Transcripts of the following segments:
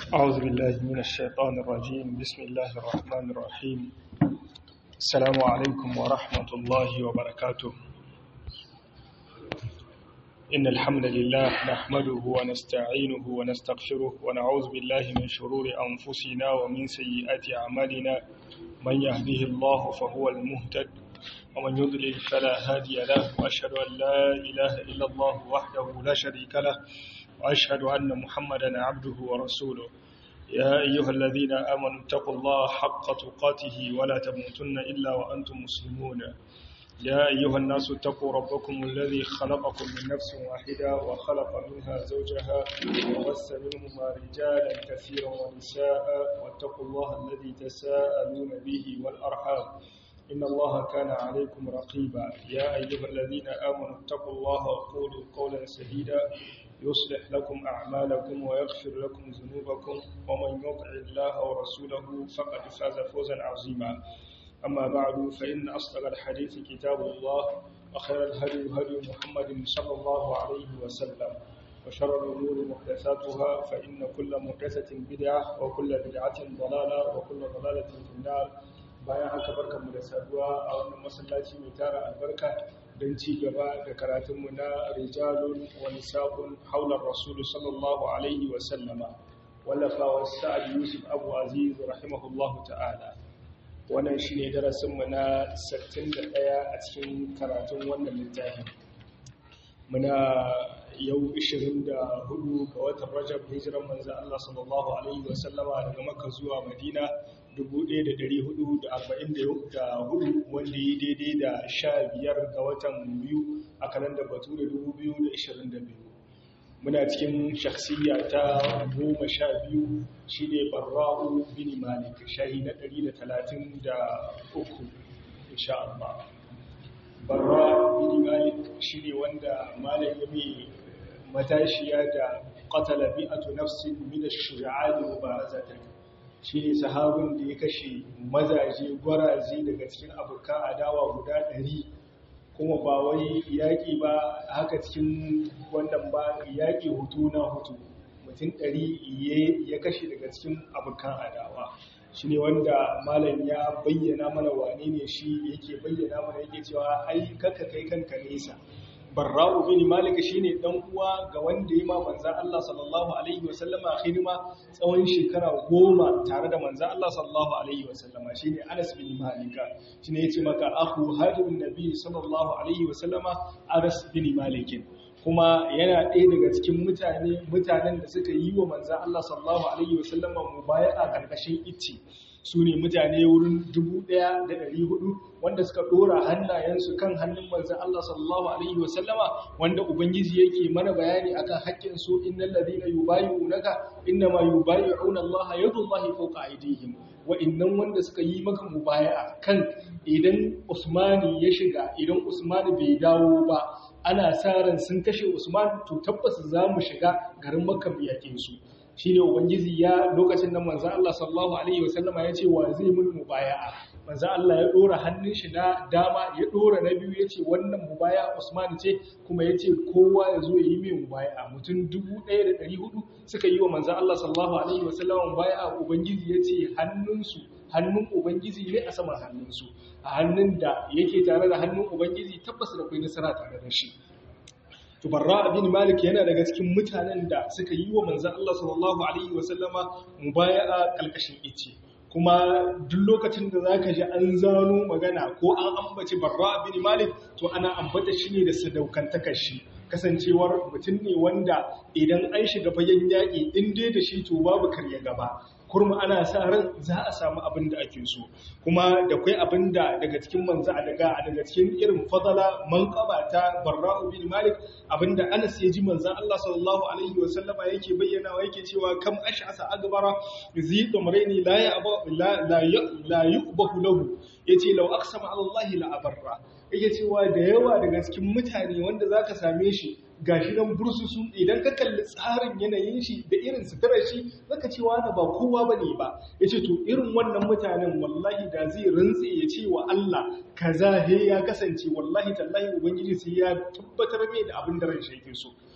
أعوذ بالله من الشيطان الرجيم بسم الله الرحمن الرحيم السلام عليكم ورحمة الله وبركاته إن الحمد لله نحمده ونستعينه ونستغفره ونعوذ بالله من شرور أنفسنا ومن سيئات أعمالنا من يهده الله فهو المهتد ومن يضلل فلا هادي له وأشهد أن لا إله إلا الله وحده لا شريك له وأشهد أن محمدا عبده ورسوله يا أيها الذين آمنوا اتقوا الله حق تقاته ولا تموتن إلا وأنتم مسلمون يا أيها الناس اتقوا ربكم الذي خلقكم من نفس واحدة وخلق منها زوجها وبث منهما رجالا كثيرا ونساء واتقوا الله الذي تساءلون به والأرحام إن الله كان عليكم رقيبا يا أيها الذين آمنوا اتقوا الله وقولوا قولا سديدا يصلح لكم أعمالكم ويغفر لكم ذنوبكم ومن يطع الله ورسوله فقد فاز فوزا عظيما أما بعد فإن أصدق الحديث كتاب الله وخير الهدي هدي محمد صلى الله عليه وسلم وشر الأمور محدثاتها فإن كل محدثة بدعة وكل بدعة ضلالة وكل ضلالة في النار bayan haka barkanmu da saduwa a wannan masallaci mai tara albarka don ci gaba da karatunmu na rijalun wani sabon haular rasulu sallallahu alaihi wasallama wallafawa sa'ad yusuf abu aziz rahimahullahu ta'ala wannan shi ne darasinmu na 61 a cikin karatun wannan littafin muna yau 24 ga watan rajab hijiran manzan Allah sallallahu alaihi wasallama daga makka zuwa madina 1444 wanda yi daidai da 15 ga watan biyu a kalandar bature 2022 muna cikin shakhsiyya ta goma sha biyu shi ne barra'u bin malik shahi na 133 insha Allah barra'u bin malik shi ne wanda malam ya mai matashiya da qatala bi'atu nafsin min ash-shuja'ani mubarazatan shi ne sahabin da ya kashe mazaje gwaraje daga cikin abokan adawa guda ɗari kuma ba wai yaƙi ba haka cikin wannan ba yaƙi hutu na hutu mutum ɗari ya kashe daga cikin abokan adawa shi ne wanda malam ya bayyana mana wane ne shi yake bayyana mana yake cewa ai kaka kai kanka nesa barra'u bin malik shine dan uwa ga wanda yi ma manzon Allah sallallahu alaihi wasallama khidma tsawon shekara goma tare da manzon Allah sallallahu alaihi wasallama shine Anas bin Malik shine yace maka akhu hajjun nabi sallallahu alaihi wasallama Anas bin Malik kuma yana ɗaya daga cikin mutane mutanen da suka yi wa manzon Allah sallallahu alaihi wasallama mubaya'a karkashin itti su ne mutane wurin 1,400 wanda suka ɗora hannayensu kan hannun manzan Allah sallallahu Alaihi wasallama wanda Ubangiji yake mana bayani akan haƙƙin su innan ladina yubayu naka inna ma yubayu auna Allah yadu Allah fauka aidihim wa innan wanda suka yi maka mubaya'a kan idan Usmani ya shiga idan Usmani bai dawo ba ana sa ran sun kashe Usman to tabbas za mu shiga garin Makka biyakin su shi ne ubangiji ya lokacin da manzan Allah sallallahu Alaihi wasallama ya ce wa zai mun mubaya'a manzan Allah ya ɗora hannun shi na dama ya ɗora na biyu ya ce wannan mubaya Usman ce kuma ya ce kowa ya zo ya yi mai mubaya'a mutum dubu ɗaya da ɗari hudu suka yi wa manzan Allah sallallahu Alaihi wasallama mubaya'a ubangiji ya ce hannunsu hannun ubangiji ne a saman hannunsu a hannun da yake tare da hannun ubangiji tabbas da kai nasara tare da shi tubarra bin malik yana daga cikin mutanen da suka yi wa manzan Allah sallallahu alaihi wasallama mubaya'a kalkashin ice kuma duk lokacin da zaka ji an zano magana ko an ambaci barra bin malik to ana ambata shi ne da sadaukantakar shi kasancewar mutum ne wanda idan an shiga fagen yaƙi in dai da shi to babu karya gaba kurma ana sa ran za a samu abin da ake so kuma da kai abin da daga cikin manzo a daga daga cikin irin fadala manqaba ta barra'u bin malik abinda Anas ya ji manzon Allah sallallahu alaihi wasallama yake bayyana wa yake cewa kam ash'asa agbara zi dumraini la ya la la yuqbahu lahu yace law aqsama ala Allah la abarra yake cewa da yawa daga cikin mutane wanda zaka same shi gashi nan bursusu idan ka kalli tsarin yanayin shi da irin suturar shi zaka ce wani ba kowa bane ba yace to irin wannan mutanen wallahi da zai rantse ya ce wa Allah kaza he ya kasance wallahi tallahi ubangiji sai ya tabbatar mai da abin da ran shi yake so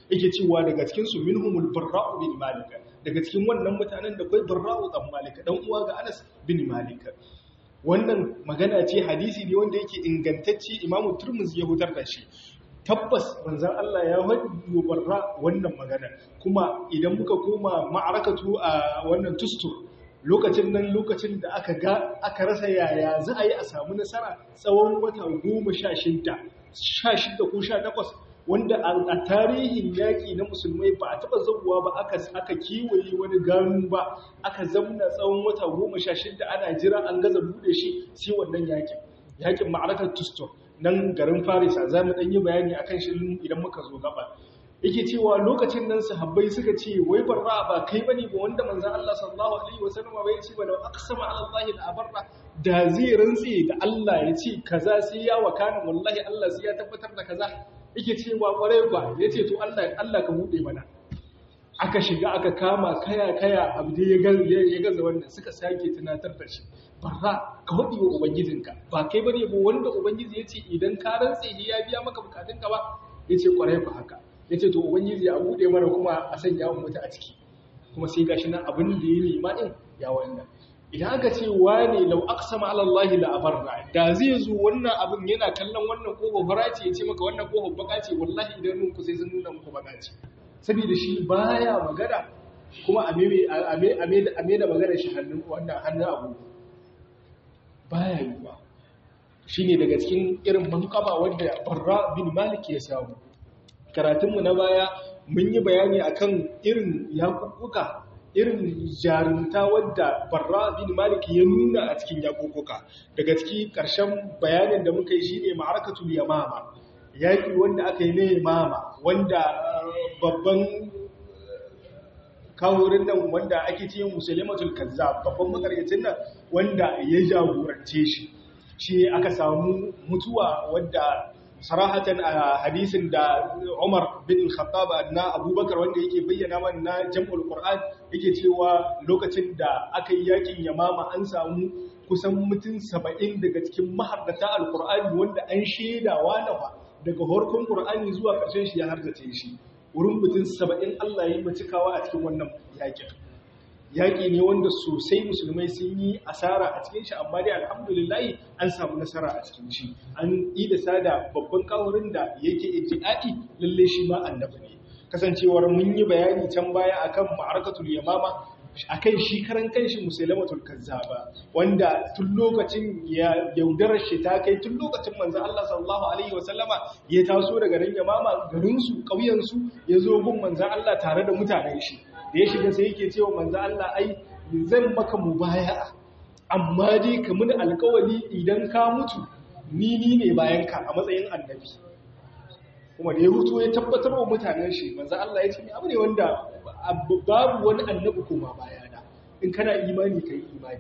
yake cewa daga cikin su minhumul barra'u bin malik daga cikin wannan mutanen da kai barra'u dan malik dan uwa ga Anas bin Malik wannan magana ce hadisi ne wanda yake ingantacce Imam Turmuzi ya hutar da shi tabbas manzon Allah ya wadi barra wannan magana kuma idan muka koma ma'arakatu a wannan tustur lokacin nan lokacin da aka ga aka rasa yaya za a yi a samu nasara tsawon wata goma sha shida sha shida ko sha takwas wanda a tarihin yaƙi na musulmai ba a taɓa zauwa ba aka aka kiwaye wani gano ba aka zamna tsawon wata goma sha shida ana jira an gaza buɗe shi sai wannan yaƙin yaƙin ma'arakar tustur nan garin farisa za mu ɗan yi bayani akan shi idan muka zo gaba yake cewa lokacin nan sahabbai suka ce wai barra ba kai bane ba wanda manzon Allah sallallahu alaihi wasallam bai ce ba da aqsama ala Allah la barra da zai rantse da Allah ya ce kaza sai ya wakana wallahi Allah sai ya tabbatar da kaza yake cewa kwarai ba yace to Allah Allah ka bude mana aka shiga aka kama kaya kaya abu da ya gaza ya gaza wannan suka sake tunatar da shi barra ka hudi wa ubangijinka ba kai bane ba wanda ubangiji yace idan ka rantse ya biya maka bukatunka ba yace kwarai ba haka ya ce to ubangiji ya buɗe mana kuma a sanya mu mutu a ciki kuma sai gashi nan abin da ya nema din ya wannan idan aka ce wane lau aqsama ala Allah la abarra da zai zo wannan abin yana kallon wannan ko fara ce ya ce maka wannan ko baka ce wallahi idan nun ku sai sun nuna muku baka ce saboda shi baya magana kuma a me a me a me da magana shi hannun wannan hannun abu baya yiwa shine daga cikin irin manqaba wanda Barra bin Malik ya samu karatunmu na baya mun yi bayani akan irin yakukuka irin jarumta wadda barra bin malik ya nuna a cikin yakukuka daga ciki ƙarshen bayanin da muka yi shine ma'arakatul yamama yaƙi wanda aka yi na yamama wanda babban kawurin nan wanda ake ce musulmatul kazzab babban makaryacin nan wanda ya jagorance shi shi aka samu mutuwa wadda sarahatan a hadisin da Umar bin Khattab na Abubakar wanda yake bayyana mana na Jam'ul Qur'an yake cewa lokacin da aka yi yakin Yamama an samu kusan mutum 70 daga cikin mahaddata Al-Qur'ani wanda an shedawa nawa daga horkon Qur'ani zuwa ƙarshen shi ya harzace shi wurin mutum 70 Allah ya yi macikawa a cikin wannan yakin yaƙi ne wanda sosai musulmai sun yi asara a cikin shi amma dai alhamdulillahi an samu nasara a cikin shi an yi da sada babban kawurin da yake ijtiai lalle shi ma annabi ne kasancewar mun yi bayani can baya akan ma'arakatul yamama akan shi karan kanshi musulmatul kazzaba wanda tun lokacin ya yaudarar shi ta kai tun lokacin manzo Allah sallallahu alaihi wasallama ya taso daga nan yamama garin su ƙauyen su ya zo gun manzo Allah tare da mutanen shi da ya shiga sai yake cewa manzo Allah ai zan maka mubaya'a amma dai ka mun alƙawari idan ka mutu ni ni ne bayan ka a matsayin annabi kuma da ya hutu ya tabbatar wa mutanen shi manzo Allah ya ce ni abu ne wanda babu wani annabi kuma bayana in kana imani kai imani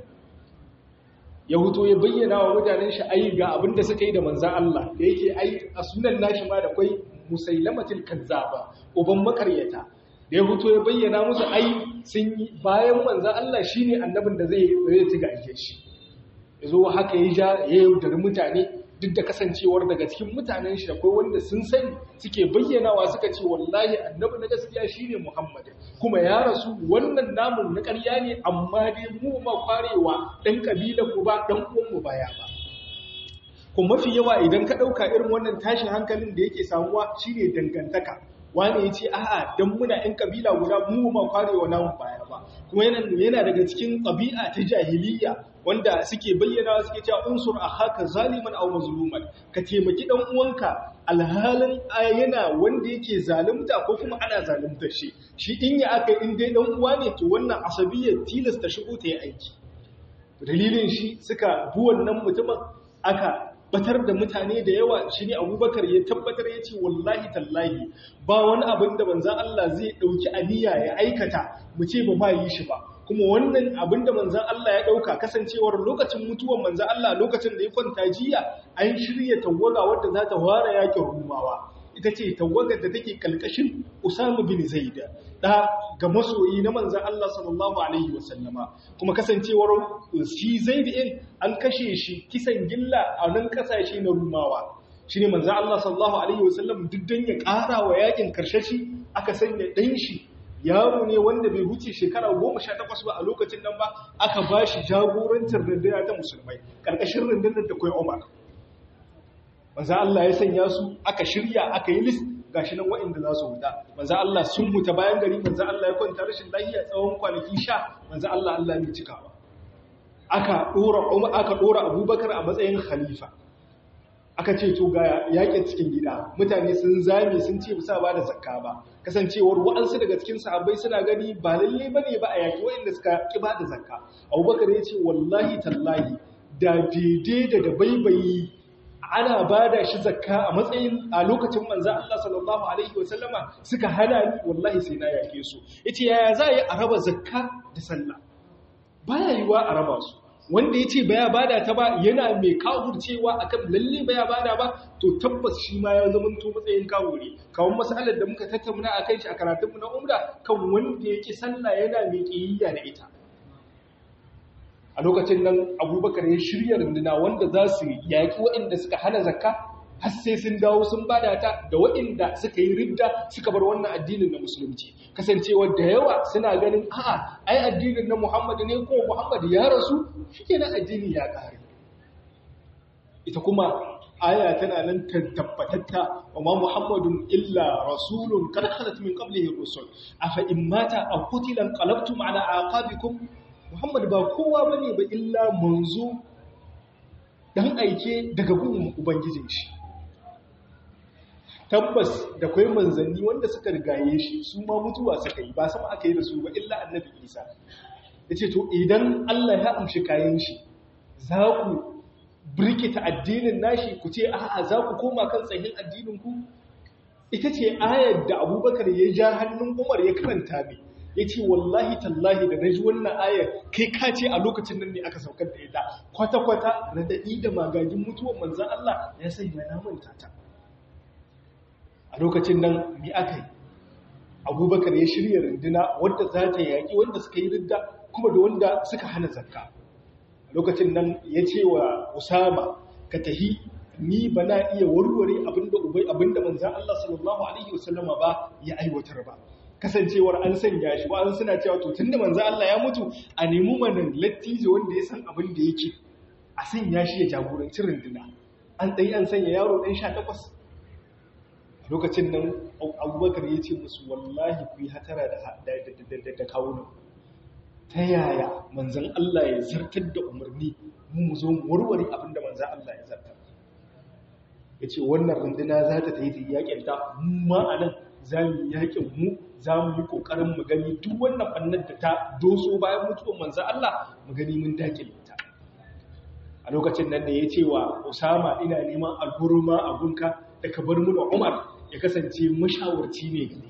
ya hutu ya bayyana wa mutanen shi ai ga abin da suka yi da manzo Allah da yake ai a sunan nashi ma da kai musailamatul kazzaba uban makaryata da ya fito ya bayyana musu ai sun yi bayan manzan Allah shi ne annabin da zai zai ci gaje shi ya zo haka ya ja ya yaudari mutane duk da kasancewar daga cikin mutanen shi akwai wanda sun sani suke bayyanawa suka ce wallahi annabi na gaskiya shine Muhammad kuma ya rasu wannan namun na ƙarya ne amma dai mu ma kwarewa dan kabilan mu ba dan uwan mu baya ba kuma mafi yawa idan ka dauka irin wannan tashin hankalin da yake samuwa shine dangantaka wani ya ce a'a don muna ‘yan ƙabila guda mu ma kwarewa namun baya ba kuma yana daga cikin ƙabi'a ta jahiliya wanda suke bayyana suke cewa unsur a haka zaliman au mazluman ka taimaki dan uwanka alhalin yana wanda yake zalunta ko kuma ana zalunta shi shi in ya aka in dai dan uwa ne to wannan asabiyyar tilasta shigo ta yi aiki dalilin shi suka bi wannan mutumin aka batar da mutane da yawa shi ne abubakar ya tabbatar ya ce wallahi tallahi ba wani abin da manzan Allah zai ɗauki aniya ya aikata mu ce ba ma yi shi ba kuma wannan abin da manzan Allah ya ɗauka kasancewar lokacin mutuwan manzan Allah lokacin da ya kwanta jiya an shirya tawaga wadda za ta ware yakin rumawa ita ce tawagar da take kalkashin Usama bin Zaid da ga masoyi na manzon Allah sallallahu alaihi wasallama kuma kasancewar shi Zaid din an kashe shi kisan gilla a nan kasashe na Rumawa shine manzon Allah sallallahu alaihi wasallam duk dan ya ƙara wa yakin karshashi aka sanya ɗan shi yaro ne wanda bai wuce shekara goma sha takwas ba a lokacin nan ba aka ba shi jagorancin rundunar ta musulmai ƙarƙashin rundunar da kai umar manzo Allah ya sanya su aka shirya aka yi list gashi nan waɗanda za su huta manzo Allah sun huta bayan gari manzo Allah ya kwanta rashin lafiya tsawon kwanaki sha manzo Allah Allah ne cikawa aka dora Umar aka dora Abubakar a matsayin khalifa aka ce to ga yaƙin cikin gida mutane sun zame sun ce bisa ba da zakka ba kasancewar wa'ansu daga cikin sahabbai suna gani ba lalle bane ba a yaƙi waɗanda suka ki ba da zakka Abubakar ya ce wallahi tallahi da daidai da dabaibayi ana ba da shi zakka a matsayin a lokacin manza Allah sallallahu Alaihi wasallama suka hana ni wallahi sai na yake su yace yaya za a yi a raba zakka da sallah baya yiwa a raba su wanda ya ce baya bada ta ba yana mai kawurcewa akan lalle baya bada ba to tabbas shi ma ya zama to matsayin kawure kawon masalar da muka tattauna a kan shi a karatunmu na umra kan wanda ya ki sallah yana mai kiyayya da ita a lokacin nan abubakar ya shirya runduna wanda za su yaƙi waɗanda suka hana zakka har sai sun dawo sun bada ta da waɗanda suka yi ridda suka bar wannan addinin na musulunci kasancewa da yawa suna ganin a'a ai addinin na muhammad ne ko muhammad ya rasu shike na addini ya ƙare ita kuma aya tana nan tabbatatta wa ma muhammadun illa rasulun kad khalat min qablihi rusul afa in mata aw qutila qalabtum ala aqabikum Muhammad ba kowa ba ne ba illa manzo ɗan aike daga gun Ubangijin shi. Tabbas da kwai manzanni wanda suka rigaye shi su ma mutuwa suka yi ba sama aka yi da su ba illa annabi Isa. Ya ce, To, idan Allah ya amshi kayan shi, za ku birkita addinin nashi ku ce, A'a, za ku koma kan tsayin addininku? Ita ce ayar da Abubakar ya ja hannun Umar ya karanta mai. ya ce wallahi tallahi da na ji wannan ayar kai ka ce a lokacin nan ne aka saukar da ita kwata-kwata na daɗi da magagin mutuwan manzan Allah ya sanya na manta ta a lokacin nan mi aka yi abubakar ya shirya runduna wadda za ta yaƙi wanda suka yi ridda kuma da wanda suka hana zakka a lokacin nan ya ce wa usama ka tahi ni ba na iya warware abinda ubai abinda manzan Allah sallallahu alaihi wasallama ba ya aiwatar ba kasancewar an sanya shi ba an suna cewa to tunda manzo Allah ya mutu a nemi manan lattijo wanda ya san abin da yake a sanya shi ya jagoranci runduna an dai an sanya yaro dan 18 a lokacin nan Abubakar ya ce musu wallahi ku yi hatara da da kawunan ta yaya manzon Allah ya zartar da umarni mu zo mu warware abin da manzon Allah ya zartar yace wannan runduna za ta tayi yakin ta mu ma anan za mu yakin mu za mu yi ƙoƙarin mu gani duk wannan ɓannar da ta doso bayan mutuwar manzo Allah mu gani mun dakile ta a lokacin nan da ya ce wa Usama ina neman alhurma a gunka da ka bar mu da Umar ya kasance mashawarci ne gare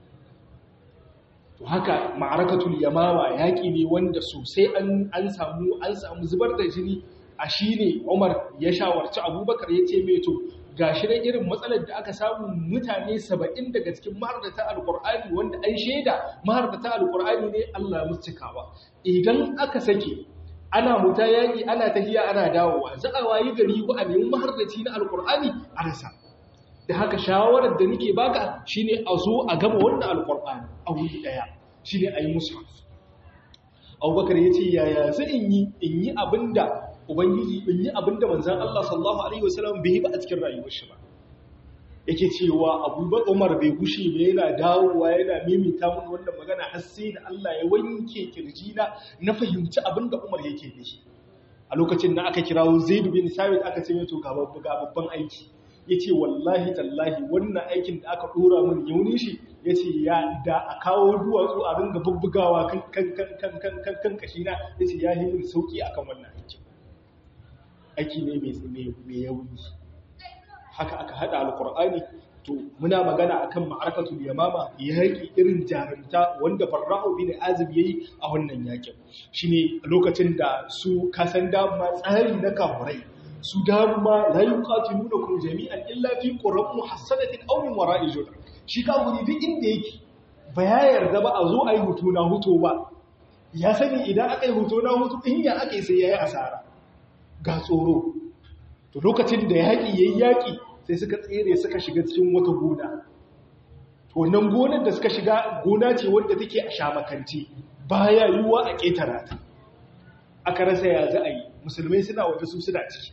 to haka ma'arakatul yamawa yaƙi ne wanda sosai an an samu an samu zubar da jini a shine Umar ya shawarci Abubakar ya ce mai to ga shi nan irin matsalar da aka samu mutane saba'in daga cikin mahardata alkur'ani wanda an shaida mahardata alkur'ani ne Allah musu cikawa idan aka sake ana muta yaƙi ana tafiya ana dawowa za a wayi gari ko a nemi mahardaci na alkur'ani a rasa da haka shawarar da nake baka shine a zo a gama wannan alkur'ani a wuri daya shine ayi mushaf Abubakar ya ce yaya zai in yi in yi abinda Ubangiji in yi abin da manzan Allah sallallahu Alaihi wasallam bai yi ba a cikin rayuwar shi ba. Yake cewa abubakar Umar bai gushe ba yana dawowa yana mimita mun wannan magana har sai da Allah ya wanke kirjina na fahimci abin da Umar yake nishi. A lokacin da aka kirawo Zaid bin Sabit aka ce mai to ga babban aiki. Yace wallahi tallahi wannan aikin da aka dora min yaunin shi yace ya da a kawo duwatsu a ringa bubbugawa kan kan kan kan kan kashina yace ya yi min sauki akan wannan aikin. aiki ne mai yauni haka aka hada alkur'ani to muna magana akan ma'arakatul yamama yaki irin jarumta wanda farra'u bin azib yayi a wannan yakin shine lokacin da su kasan dama tsari na kafurai su dama la yuqatilunakum jami'an illa fi qurran muhassanatin aw min wara'i judr shi kafuri duk inda yake ba ya yarda ba a zo ayi hutu na huto ba ya sani idan aka yi hutu na hutu in ya aka yi sai yayi asara ga tsoro to lokacin da yaƙi yayi yaƙi sai suka tsere suka shiga cikin wata gona to nan gonar da suka shiga gona ce wadda take a shamakanci baya yiwuwa a ƙetara ta aka rasa ya za a yi musulmai suna waje su suna ciki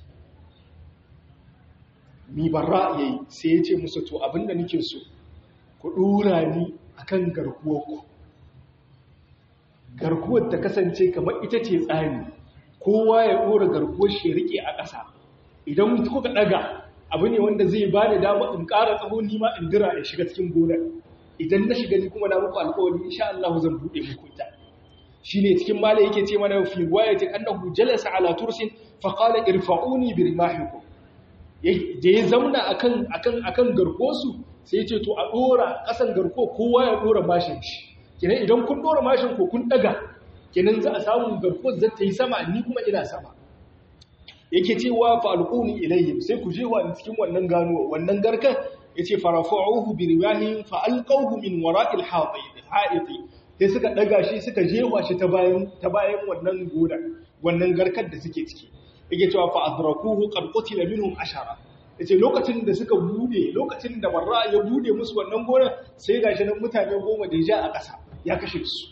mi barra ya yi sai ya ce musu to abinda nake so ku ɗora ni akan garkuwarku garkuwar ta kasance kamar ita ce tsani kowa ya ɗora garkuwar shi riƙe a ƙasa idan kuka ɗaga abu ne wanda zai ba da dama in ƙara tsaho nima in dira ya shiga cikin gonar idan na shiga ni kuma na muku alƙawari insha Allah zan buɗe muku ita shine cikin mala yake ce mana fi riwayatin annahu jalasa ala tursin fa qala irfa'uni bi rimahikum da ya zauna akan akan akan garkosu sai ya ce to a dora kasan garko kowa ya dora mashin shi kenan idan kun dora mashin ko kun daga kenan za a samu garko zai ta yi sama ni kuma ina sama yake cewa fa alquni ilayhim sai ku je wa cikin wannan ganuwa wannan garkan yace farafa'uhu bi riwahin fa alqawhu min wara'il ha'iti sai suka daga shi suka jewa shi ta bayan ta bayan wannan goda wannan garkar da suke ciki yake cewa fa adrakuhu qad qutila minhum ashara yace lokacin da suka bude lokacin da barra ya bude musu wannan gonar sai gashi nan mutane goma da ja a ƙasa ya kashe su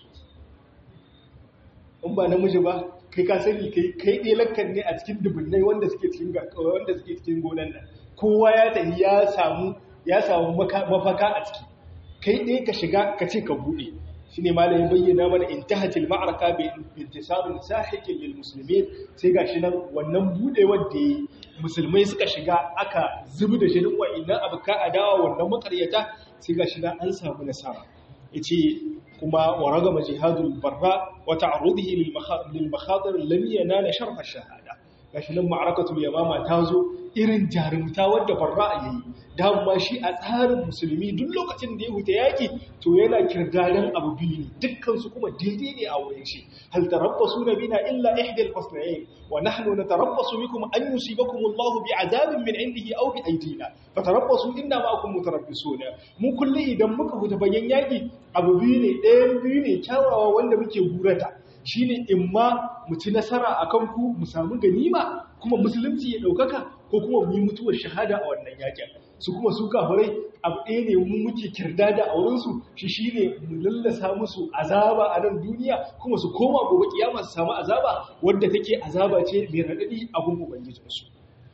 in ba namiji ba kai ka sani kai kai dai lakkan ne a cikin dubunnai wanda suke cikin wanda suke cikin gonar nan kowa ya tafi ya samu ya samu mafaka a ciki kai dai ka shiga ka ce ka bude shine malamin bayyana mana intahatil ma'araka bi intisabin sahiqin lil muslimin sai gashi nan wannan budewar da musulmai suka shiga aka zubi da shirin wa'annan abuka adawa wannan makaryata sai gashi nan an samu nasara yace kuma waragama jihadul barra wa ta'rudihi lil makhatir lam yanala sharh ash-shahada gashi nan ma'arakatul yamama ta zo irin jarumta wadda barra yayi dama shi a tsarin musulmi duk lokacin da ya huta yaki to yana kirdadan abu biyu ne dukkan su kuma daidai ne a wurin shi hal tarabbasu bina illa ihda al-husnayn wa nahnu natarabbasu bikum an yusibakum Allah bi'adabin min indihi aw bi aydina fatarabbasu inna ma'akum mutarabbisuna mu kulli idan muka huta bayan yaki abu biyu ne ɗayan biyu ne kyawawa wanda muke gurata shine imma mu ci nasara akan ku mu samu ganima kuma musulunci ya ɗaukaka ko kuma mu yi mutuwar shahada a wannan yakin su kuma su kafirai abu ɗaya ne mu muke kirda da aurensu shi shi ne mu lallasa musu azaba a nan duniya kuma su koma gobe kiyama su samu azaba wadda take azaba ce mai raɗaɗi a gun ubangijinsu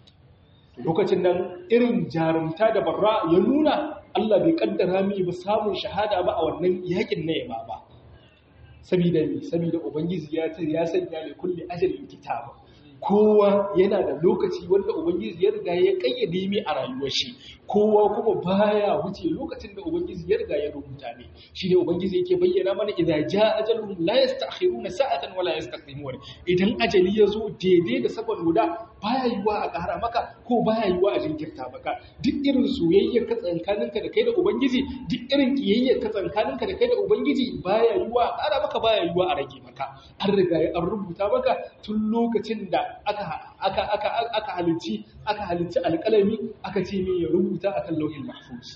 lokacin nan irin jarumta da barra ya nuna Allah bai kaddara mi ba samun shahada ba a wannan yakin na yaba ba sabida ne sabida ubangiji ya ya sanya ne kulli ajalin kitaba kowa yana da lokaci wanda ubangiji ya riga ya kayyade mai a rayuwar shi kowa kuma baya wuce lokacin da ubangiji ya riga ya rubuta ne shine ubangiji yake bayyana mana idza jaa ajaluhum la yasta'khiruna sa'atan wala yastaqdimun idan ajali ya zo daidai da saban guda baya yiwa a ƙara maka ko baya yiwa a jinkirta maka duk irin soyayyar ka tsankaninka da kai da ubangiji duk irin kiyayyar ka tsankaninka da kai da ubangiji baya yiwa a ƙara maka baya yiwa a rage maka an riga an rubuta maka tun lokacin da aka aka aka aka halicci aka halicci alƙalami aka ce me ya rubuta akan lauhin mahfuz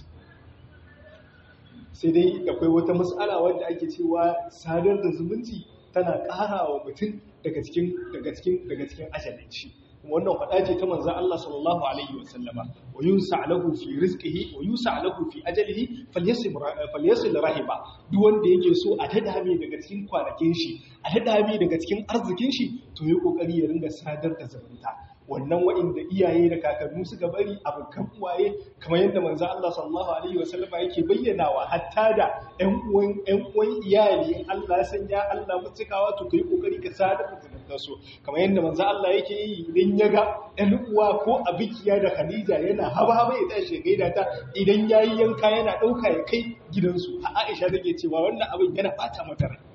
sai dai akwai wata mas'ala wanda ake cewa sadar da zumunci tana ƙara wa mutum daga cikin daga cikin daga cikin ajalin shi wannan faɗa ce ta manzan Allah sallallahu Alaihi wasallama wa yun sa'alahu fi rizqihi wa yun sa'alahu fi ajalihi falyasil rahiba duk wanda yake so a tada mai daga cikin kwanakin shi a tada mai daga cikin arzikin shi to yi kokari ya ringa sadar da zumunta wannan wa'inda iyaye da kakannu suka bari abokan uwaye kamar yadda manzo Allah sallallahu alaihi wasallam yake bayyanawa hatta da ƴan uwan ƴan uwan iyali in Allah ya sanya Allah mutukawa to kai kokari ka sadar da zumunta su kamar yadda manzo Allah yake yi idan ya ga ɗan uwa ko abikiya da Khadija yana haba haba ya tashi gaida ta idan yayi yanka yana dauka ya kai gidansu a Aisha take cewa wannan abin yana bata mata rai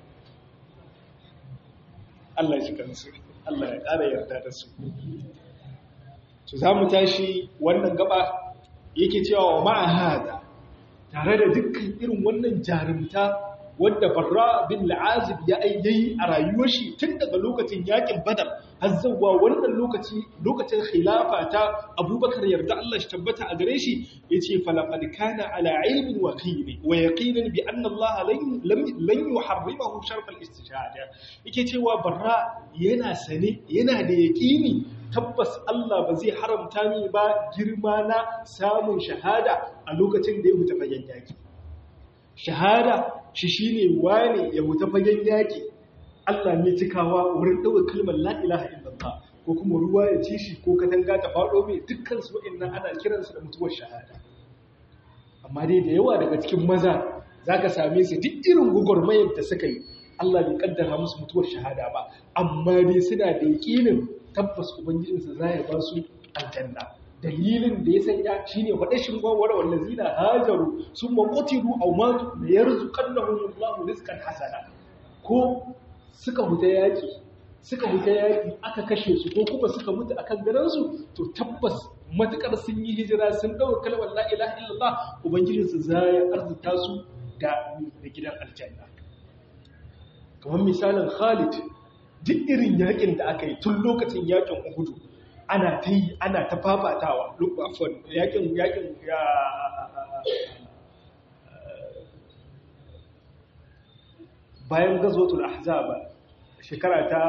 Allah ya shi kansu Allah ya ƙara yarda da su. To za mu tashi wannan gaba yake cewa wa ma'a hada tare da dukkan irin wannan jarumta wadda Barra bin La'azib ya ayyayi a rayuwar shi tun daga lokacin yakin Badar har zuwa wannan lokaci lokacin khilafa ta Abubakar yarda Allah shi tabbata a gare shi yace falaqad kana ala ilmin wa qini wa yaqinin bi anna Allah lam lan yuharrimahu sharf al-istishhada yake cewa Barra yana sane yana da yaqini tabbas Allah ba zai haramta ni ba girma na samun shahada a lokacin da ya huta fagen yaki shahada shi shine wane ya huta fagen yaki Allah mai cikawa wurin ɗaukar kalmar la ilaha illallah ko kuma ruwa ya ci shi ko katanga ta faɗo mai dukkan su wa'annan ana kiransu da mutuwar shahada amma dai da yawa daga cikin maza zaka same su duk irin gugurmayar da suka yi Allah bai kaddara musu mutuwar shahada ba amma dai suna da yakinin tabbas ubangijinsu za ya ba su aljanna dalilin da ya sanya shine wadashin gwawar wallazina hajaru summa qutilu aw matu la yarzuqannahum Allahu rizqan hasana ko suka huta yaki suka huta yaki aka kashe su ko kuma suka mutu akan garan su to tabbas matukar sun yi hijira sun dauka kalmar la ilaha illallah ubangijinsu za ya arzuta su da gidan aljanna kamar misalin Khalid duk irin yakin da aka yi tun lokacin yakin Uhudu ana ta yi ana ta fafatawa lokacin yakin yakin ya bayan gazwatul ahzab shekara ta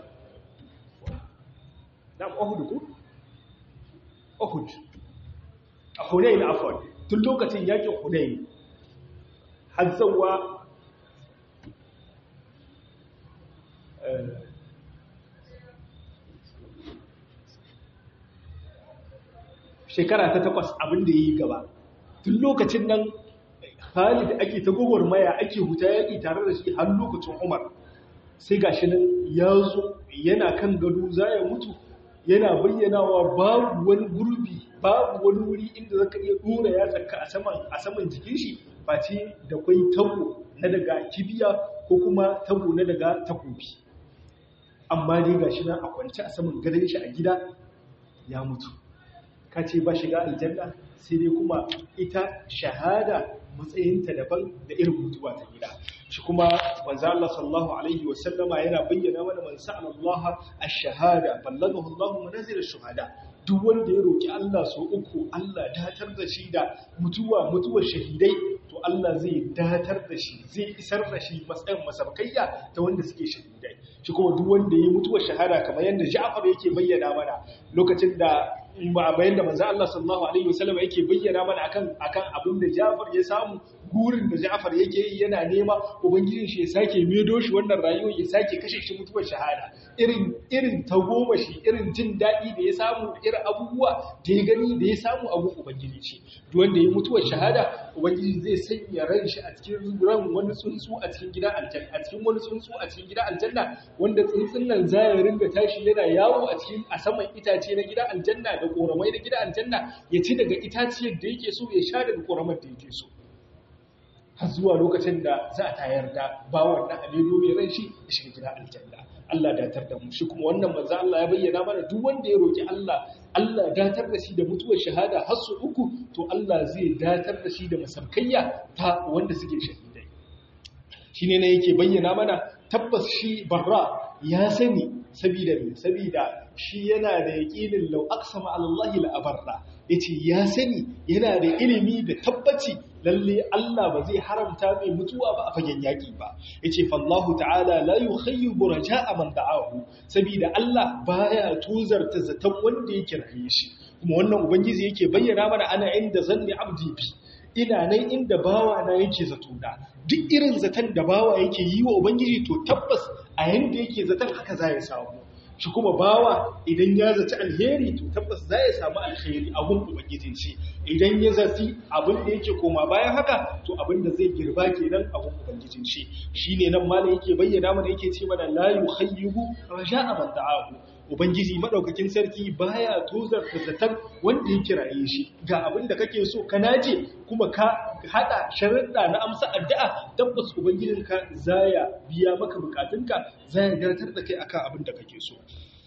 nam Uhud ko Uhud a Hunayn afwan tun lokacin yakin Hunayn har zawa shekara ta takwas abin da ya yi gaba tun lokacin nan hali da ake ta maya ake huta yaƙi tare da shi har lokacin umar sai ga shi nan ya zo yana kan gado za ya mutu yana bayyanawa babu wani gurbi babu wani wuri inda zaka iya dora ya tsaka a saman a saman jikin shi face da kwai tabo na daga kibiya ko kuma tabo na daga takobi amma dai gashi nan a kwance a saman gadon shi a gida ya mutu ka ce ba shiga aljanna sai dai kuma ita shahada matsayinta daban da irin mutuwa ta gida shi kuma manzo Allah sallallahu alaihi wa sallama yana bayyana mana man sa'ala Allah ash-shahada ballagahu Allah manazil ash-shuhada duk wanda ya roki Allah so uku Allah datar da shi da mutuwa mutuwar shahidai to Allah zai datar da shi zai isar da shi matsayin masabkayya ta wanda suke shahidai shi kuma duk wanda ya mutuwar shahada kamar yadda Ja'far yake bayyana mana lokacin da ba bayan da manzo Allah sallallahu alaihi wasallam yake bayyana mana akan akan abin da Ja'far ya samu gurin da Ja'far yake yi yana nema ubangijin shi ya sake medo shi wannan rayuwar ya sake kashe shi mutuwar shahada irin irin tagomashi irin jin daɗi da ya samu irin abubuwa da ya gani da ya samu abu ubangiji ce duk wanda ya mutuwar shahada ubangiji zai sanya ran shi a cikin ran wani tsuntsu a cikin gidan aljanna a cikin wani tsuntsu a cikin gidan aljanna wanda tsuntsun nan za ya ringa tashi yana yawo a cikin a saman itace na gidan aljanna da koramai na gidan aljanna ya ci daga itaciyar da yake so ya sha daga koramar da yake so har zuwa lokacin da za a tayar da bawon na alilu mai ran shi ya shiga gidan aljanna Allah datar da mu shi kuma wannan manzo Allah ya bayyana mana duk wanda ya roki Allah Allah datar da shi da mutuwar shahada har su uku to Allah zai datar da shi da masarkayya ta wanda suke shahidai shine ne yake bayyana mana tabbas shi barra ya sani sabida me sabida shi yana da yaqinin law aqsama ala Allah la abarra yace ya sani yana da ilimi da tabbaci lalle Allah ba zai haramta mai mutuwa ba a fagen yaki ba yace fallahu ta'ala la yukhayyibu raja'a man da'ahu saboda Allah baya tuzarta zaton wanda yake raye shi kuma wannan ubangiji yake bayyana mana ana inda zanni abdi bi ina nan inda bawa na yake zato da duk irin zaton da bawa yake yi wa ubangiji to tabbas a yanda yake zaton haka za ya samu shi kuma bawa idan ya zaci alheri to tabbas za ya samu alheri a gun ubangijin shi idan ya zaci abin da yake koma bayan haka to abin da zai girba kenan a gun ubangijin shi shine nan malam yake bayyana mana yake ce mana la yukhayyibu raja'a man da'ahu ubangiji madaukakin sarki baya tozar da zaton wanda ya kiraye shi ga abin da kake so ka naje kuma ka hada sharuɗa na amsa addu'a tabbas ubangijinka zaya biya maka bukatunka zaya gartar da kai akan abin da kake so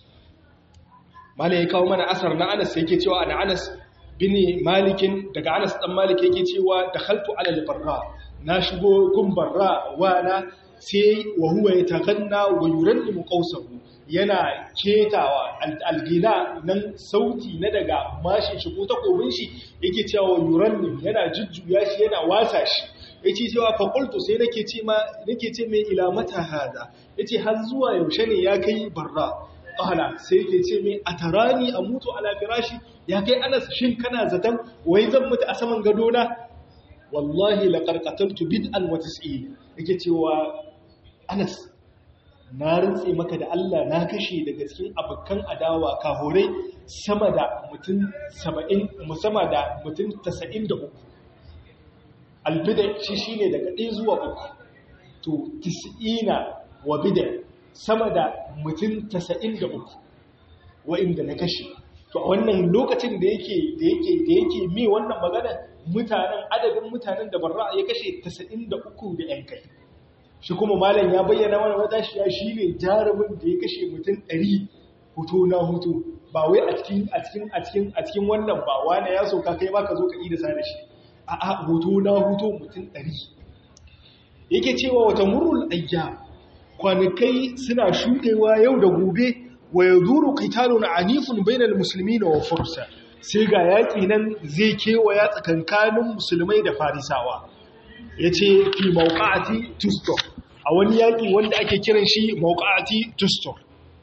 malai ya kawo mana asar na Anas yake cewa ana Anas bin Malikin daga Anas dan Malik yake cewa dakhaltu ala al-barra na shigo gun barra wa na sai wa huwa yataganna wa yurannimu qawsahu yana ketawa algina nan sauti na daga mashin shi ko takobin shi yake cewa yurannim yana jujjuya shi yana wasa shi yace cewa fa qultu sai nake ce ma nake ce mai ila mata hada yace har zuwa yaushe ne ya kai barra qala sai yake ce mai atarani amutu ala firashi ya kai anas shin kana zaton wai zan mutu a saman gado na wallahi laqad qataltu bid'an wa tis'in yake cewa Anas na rantse maka da Allah na kashe daga cikin abokan adawa kahorai sama da mutum 70 musamman da mutum 93 albida shi shine daga 1 zuwa 3 to 90 wa bida sama da mutum 93 wa'inda na kashe to a wannan lokacin da yake da yake da yake mi wannan magana mutanen adadin mutanen da barra ya kashe 93 da yan kai shi kuma malam ya bayyana mana wata shi ya shine jarumin da ya kashe mutum 100 huto na huto ba wai a cikin a cikin a cikin a cikin wannan ba wani ya soka kai ba ka zo ka ida sa da shi a a huto na huto mutum 100 yake cewa wata murul ayyam kwanakai suna shudewa yau da gobe wa ya zuru kitalun anifun bainal musulmi na wafursa sai ga yaƙi nan zai kewaya tsakankanin musulmai da farisawa ya ce fi mauƙa'ati tustor a wani yaƙi wanda ake kiran shi mauƙa'ati tustor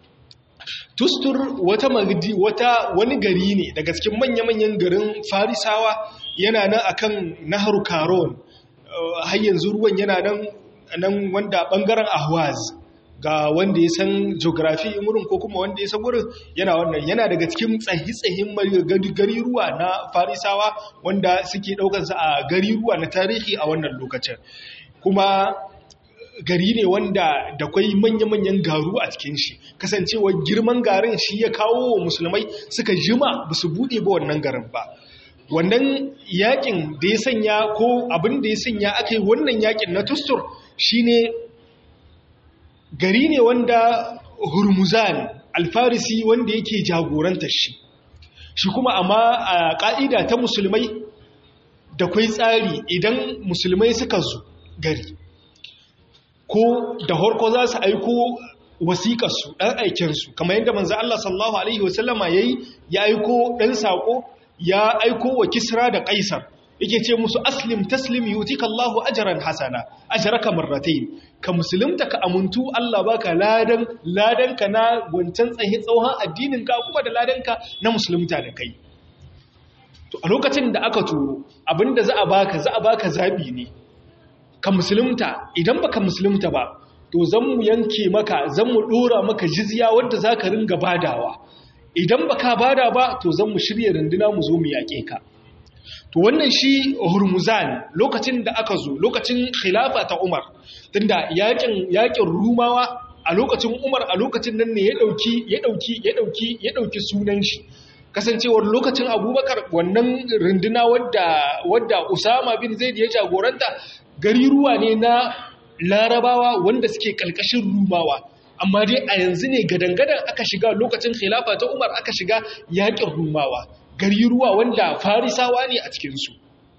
tustur wata magdi wata wani gari ne daga cikin manya-manyan garin farisawa yana nan akan nahar karon har yanzu ruwan yana nan nan wanda bangaren ahwaz ga wanda ya san geography wurin ko kuma wanda ya san wurin yana wannan yana daga cikin tsahi-tsahin gari ruwa na farisawa wanda suke daukansa a gari ruwa na tarihi a wannan lokacin kuma gari ne wanda da kwai manya-manyan garu a cikin shi kasancewa girman garin shi ya kawo wa musulmai suka jima ba su buɗe ba wannan garin ba wannan yakin da ya sanya ko abin da ya sanya aka yi wannan yakin na tustur shine gari ne wanda hurmuzan alfarisi wanda yake jagorantar shi shi kuma amma a ƙa'ida ta musulmai da kwai tsari idan musulmai suka zo gari ko da harko za su aiko wasiƙarsu ɗan aikensu kamar yadda manzan Allah sallallahu Alaihi wasallama ya yi ya aiko ɗan saƙo ya aiko wa kisra da ƙaisar yake ce musu aslim taslim yutika Allahu ajran hasana ajraka marratayn ka musulunta ka amuntu Allah baka ladan ladan ka na wancan tsaye tsauhan addinin ka kuma da ladan ka na musulunta da kai to a lokacin da aka turo abinda za a baka za a baka zabi ne ka musulunta idan baka musulunta ba to zan mu yanke maka zan mu dora maka jizya wanda zaka ringa badawa idan baka bada ba to zan mu shirye runduna mu zo mu yake ka to wannan shi hurmuzan lokacin da aka zo lokacin khilafa ta umar tunda yakin yakin rumawa a lokacin umar a lokacin nan ne ya dauki ya dauki ya dauki ya dauki sunan shi kasancewar lokacin abubakar wannan runduna wadda wadda usama bin zaid ya jagoranta gari ruwa ne na larabawa wanda suke kalkashin rumawa amma dai a yanzu ne gadangadan aka shiga lokacin khilafa ta umar aka shiga yakin rumawa gari ruwa wanda farisawa ne a cikinsu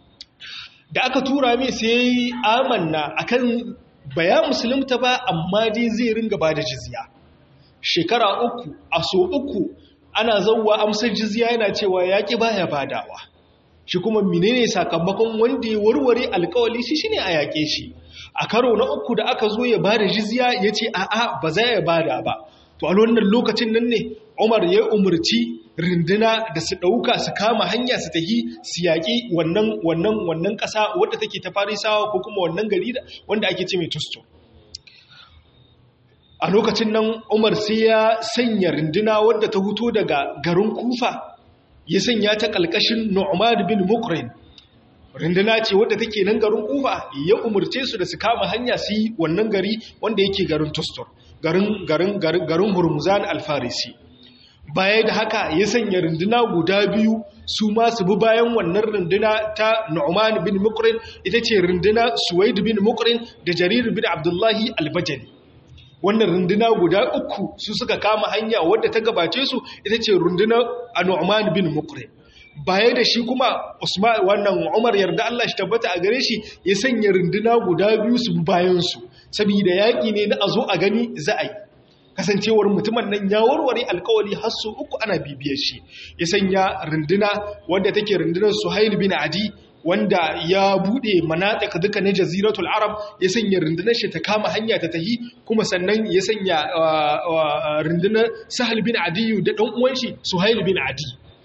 da aka tura mai sai amanna akan baya musulunta ba amma dai zai ringa ba da jizya shekara uku a so uku ana zauwa amsar jizya yana cewa yaƙi baya badawa shi kuma menene sakamakon wanda ya warware alkawali shi shine a yaƙe shi a karo na uku da aka zo ya bada jizya ya ce a'a ba za ya bada ba to a wannan lokacin nan ne Umar ya umarci rinduna da su ɗauka su kama hanya su tahi su yaƙi wannan wannan wannan ƙasa wadda take ta farisawa ko kuma wannan gari wanda ake ce mai tusto a lokacin nan Umar sai ya sanya rinduna wadda ta huto daga garin Kufa ya sanya ta ƙalƙashin Nu'man bin Mukrin rinduna ce wadda take nan garin Kufa ya umarce su da su kama hanya su yi wannan gari wanda yake garin Tustur garin garin garin Hurmuzan al-Farisi baya da haka ya sanya runduna guda biyu su ma su bi bayan wannan runduna ta Nu'man bin Mukrin ita ce runduna Suwaid bin Mukrin da Jarir bin Abdullahi al-Bajali wannan runduna guda uku su suka kama hanya wadda ta gabace su ita ce runduna Nu'man bin Mukrin baya da shi kuma Usman wannan Umar yarda Allah shi tabbata a gare shi ya sanya runduna guda biyu su bi bayan su saboda yaki ne na azo a gani za a yi kasancewar mutumin nan ya warware alkawali har su uku ana bibiyar shi ya sanya runduna wadda take rundunar Suhail bin Adi wanda ya bude manataka duka na jaziratul arab ya sanya rundunar shi ta kama hanya ta tahi kuma sannan ya sanya rundunar Sahal bin Adi da dan uwan shi Suhail bin Adi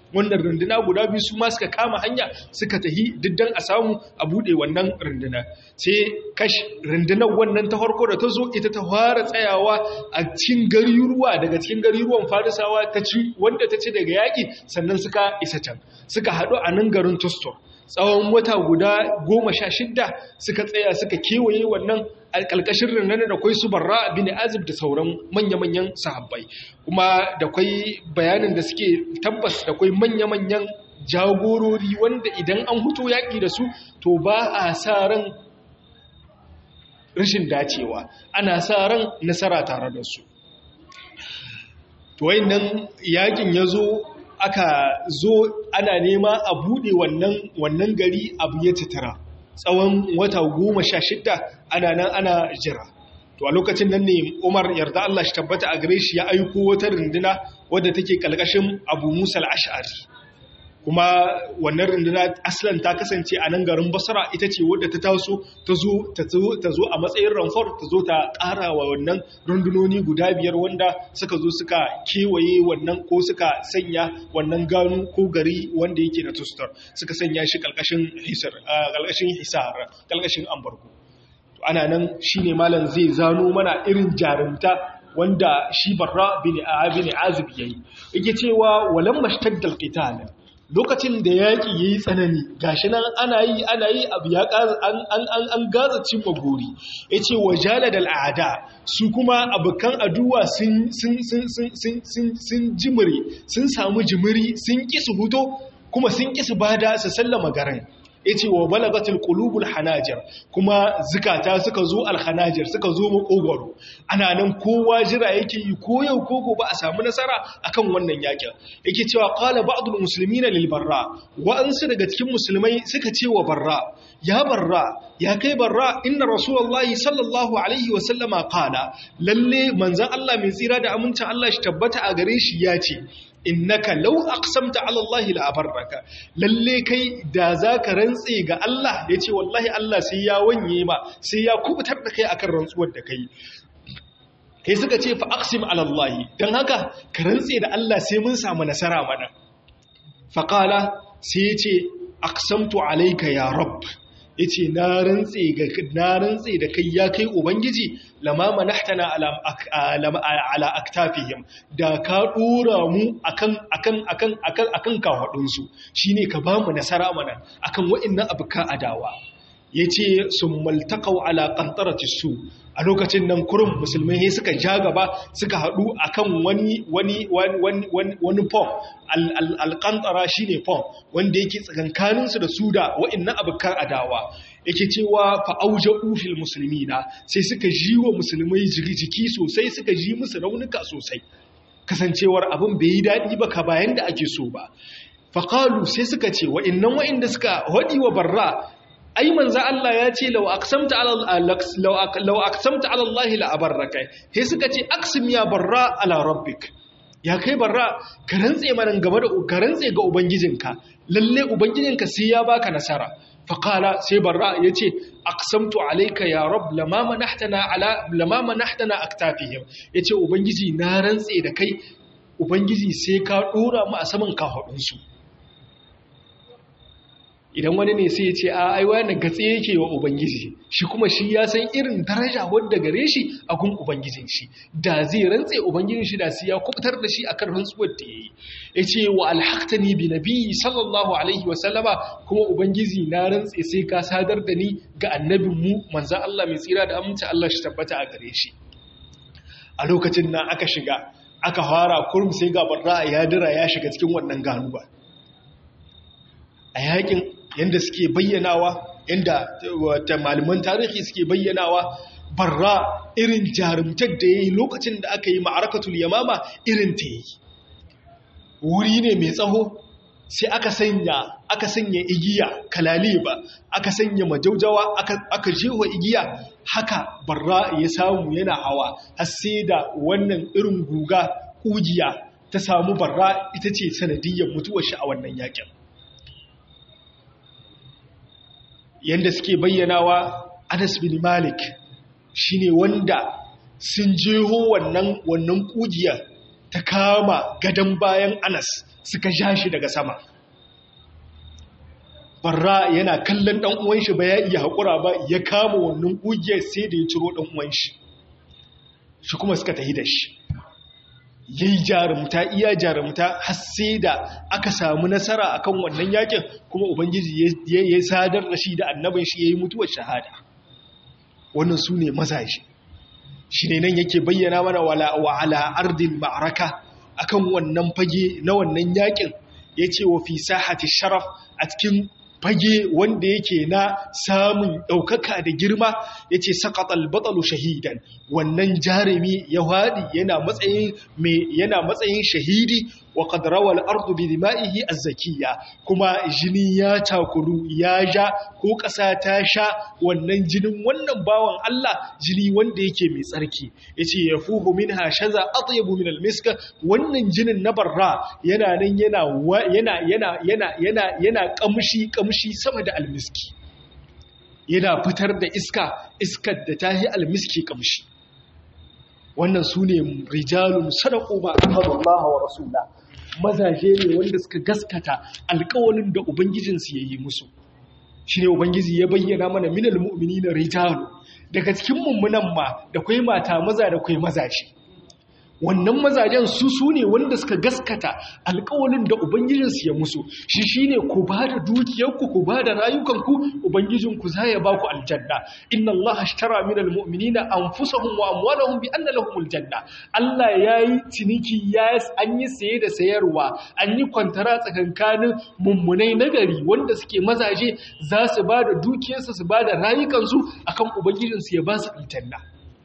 wannan runduna guda biyu su ma suka kama hanya suka tahi diddan a samu a bude wannan runduna sai kash rundunar wannan ta farko da ta zo ita ta fara tsayawa a cikin garuruwa daga cikin garuruwan farisawa ta ci wanda ta ci daga yaƙi sannan suka isa can suka haɗu a nan garin tustor tsawon wata guda goma sha shidda suka tsaya suka kewaye wannan alƙalƙashin rinnan da kwai su barra bin azib da sauran manya-manyan sahabbai kuma da kwai bayanin da suke tabbas da kwai manya-manyan jagorori wanda idan an huto yaƙi da su to ba a sa ran rashin dacewa ana sa ran nasara tare da su to wayannan yaƙin ya zo aka zo ana nema a buɗe wannan wannan gari abu ya tattara tsawon wata goma sha shidda ana nan ana jira to a lokacin nan ne umar yarda Allah shi tabbata a gare shi ya aiko wata runduna wadda take kalkashin abu musa al-ash'ari kuma wannan runduna aslan ta kasance a nan garin basra ita ce wadda ta taso ta zo ta zo a matsayin ramfar ta zo ta ƙara wa wannan rundunoni guda biyar wanda suka zo suka kewaye wannan ko suka sanya wannan gano ko gari wanda yake na tustar suka sanya shi ƙalƙashin hisar ƙalƙashin hisar ƙalƙashin ambargo ana nan shine malam zai zano mana irin jarumta wanda shi barra bin abin azib yayi yake cewa walam mashtaddal qital lokacin da yaƙi ya yi tsanani gashi nan ana yi ana yi abu ya an gaza cin magori ya ce wa jala da al'ada su kuma abokan aduwa sun jimiri sun samu jimiri sun ƙi su huto kuma sun ƙi su bada su sallama garin ya ce wa balagatul qulubul hanajir kuma zukata suka zo alhanajir suka zo makogwaro ana nan kowa jira yake yi ko yau ko gobe a samu nasara akan wannan yakin yake cewa qala ba'dul muslimina lil barra wa'ansu daga cikin musulmai suka ce wa barra ya barra ya kai barra inna rasulullahi sallallahu alaihi wa sallama qala lalle manzon Allah mai tsira da amincin Allah shi tabbata a gare shi ya ce innaka law aqsamta ala Allah la abarraka lalle kai da zaka rantse ga Allah yace wallahi Allah sai ya wanye ma sai ya kubutar da kai akan rantsuwar da kai kai suka ce fa aqsim ala Allah dan haka ka rantse da Allah sai mun samu nasara mana fa qala sai yace aqsamtu alayka ya rabb yace na rantse ga na rantse da kai ya kai ubangiji lama manahtana ala ala aktafihim da ka dora mu akan akan akan akan akan kafadun su shine ka ba mu nasara mana akan wa'annan abuka adawa yace summaltaqau ala qantarati su a lokacin nan kurum musulmai ne suka ja gaba suka haɗu akan wani wani wani wani pom alƙantara shi ne pom wanda yake tsakankaninsu da su da wa'innan abokan adawa yake cewa fa'auja ufil musulmi na sai suka ji wa musulmai jiki sosai suka ji musu raunuka sosai kasancewar abin bai yi daɗi ba ka bayan da ake so ba faƙalu sai suka ce wa'innan wa'inda suka haɗi wa barra ai manzo Allah ya ce law aqsamta ala law aqsamta ala Allah la abarraka sai suka ce aqsim ya barra ala rabbik ya kai barra ka rantse mana game da ka rantse ga ubangijinka lalle ubangijinka sai ya baka nasara faqala sai barra yace aqsamtu alayka ya rabb lama manahtana ala lama manahtana aktafihim yace ubangiji na rantse da kai ubangiji sai ka dora mu a saman kafadunsu su idan wani ne sai ya ce a aiwa na gatse yake wa ubangiji shi kuma shi ya san irin daraja wadda gare shi a gun ubangijin shi da zai rantse ubangijin shi da sai ya kubutar da shi akan rantsuwar da yayi yace wa alhaqtani bi nabiyyi sallallahu alaihi wa sallama kuma ubangiji na rantse sai ka sadar da ni ga annabin mu manzon Allah mai tsira da aminci Allah shi tabbata a gare shi a lokacin nan aka shiga aka fara kurum sai ga barra ya dira ya shiga cikin wannan ganuba a yakin yadda suke bayyanawa yadda malaman tarihi suke bayyanawa barra irin jarumtar da ya yi lokacin da aka yi ma'arakatul yamama irin ta yi wuri ne mai tsaho sai aka sanya aka sanya igiya kalali ba aka sanya majaujawa aka jewa igiya haka barra ya samu yana hawa har sai da wannan irin guga kugiya ta samu barra ita ce sanadiyyar mutuwar shi a wannan yakin yadda suke bayyanawa Anas bin Malik shine wanda sun jeho wannan wannan kugiya ta kama gadon bayan anas suka ja shi daga sama barra yana kallon ɗan uwan shi ba ya iya haƙura ba ya kama wannan ƙugiyar sai da ya ciro ɗan uwan shi shi kuma suka tahi da shi yayi jarumta iya jarumta har sai da aka samu nasara akan wannan yakin kuma ubangiji ya sadar da shi da annabin shi yayi mutuwar shahada wannan su ne mazaje shi ne nan yake bayyana mana wa ala ardin ma'araka akan wannan fage na wannan yakin yace wa fi sahati sharaf a cikin fage wanda yake na samun ɗaukaka da girma ya ce saƙaƙal batsalu shahidan wannan jarumi ya haɗi yana matsayin shahidi wa ƙadarawar ardu bi dima'ihi azzakiya kuma jini ya takuru ya ja ko ƙasa ta sha wannan jinin wannan bawan Allah jini wanda yake mai tsarki ya ce ya fuhu min hashaza atyabu min almiska wannan jinin na barra yana nan yana yana yana yana yana yana kamshi kamshi sama da almiski yana fitar da iska iskar da ta yi almiski kamshi wannan su ne rijalun sadaku ba ahadullah wa rasulullah mazaje ne wanda suka gaskata alkawalin da ubangijinsu ya yi musu shi ne ubangiji ya bayyana mana minal mu'mini na rijalu daga cikin mummunan ma da kwai mata maza da kwai mazaje wannan mazajen su su ne wanda suka gaskata alkawalin da ubangijinsu ya musu shi shi ne ku ba da dukiyarku ku ba da rayukanku ubangijinku za ya ba ku aljanna inna allaha ashtara min almu'minina anfusahum wa amwalahum bi anna lahumul janna Allah yayi ciniki ya an yi saye da sayarwa an yi kwantara tsakankanin mummunai nagari wanda suke mazaje za su ba da dukiyarsu su ba da rayukansu akan ubangijinsu ya ba su aljanna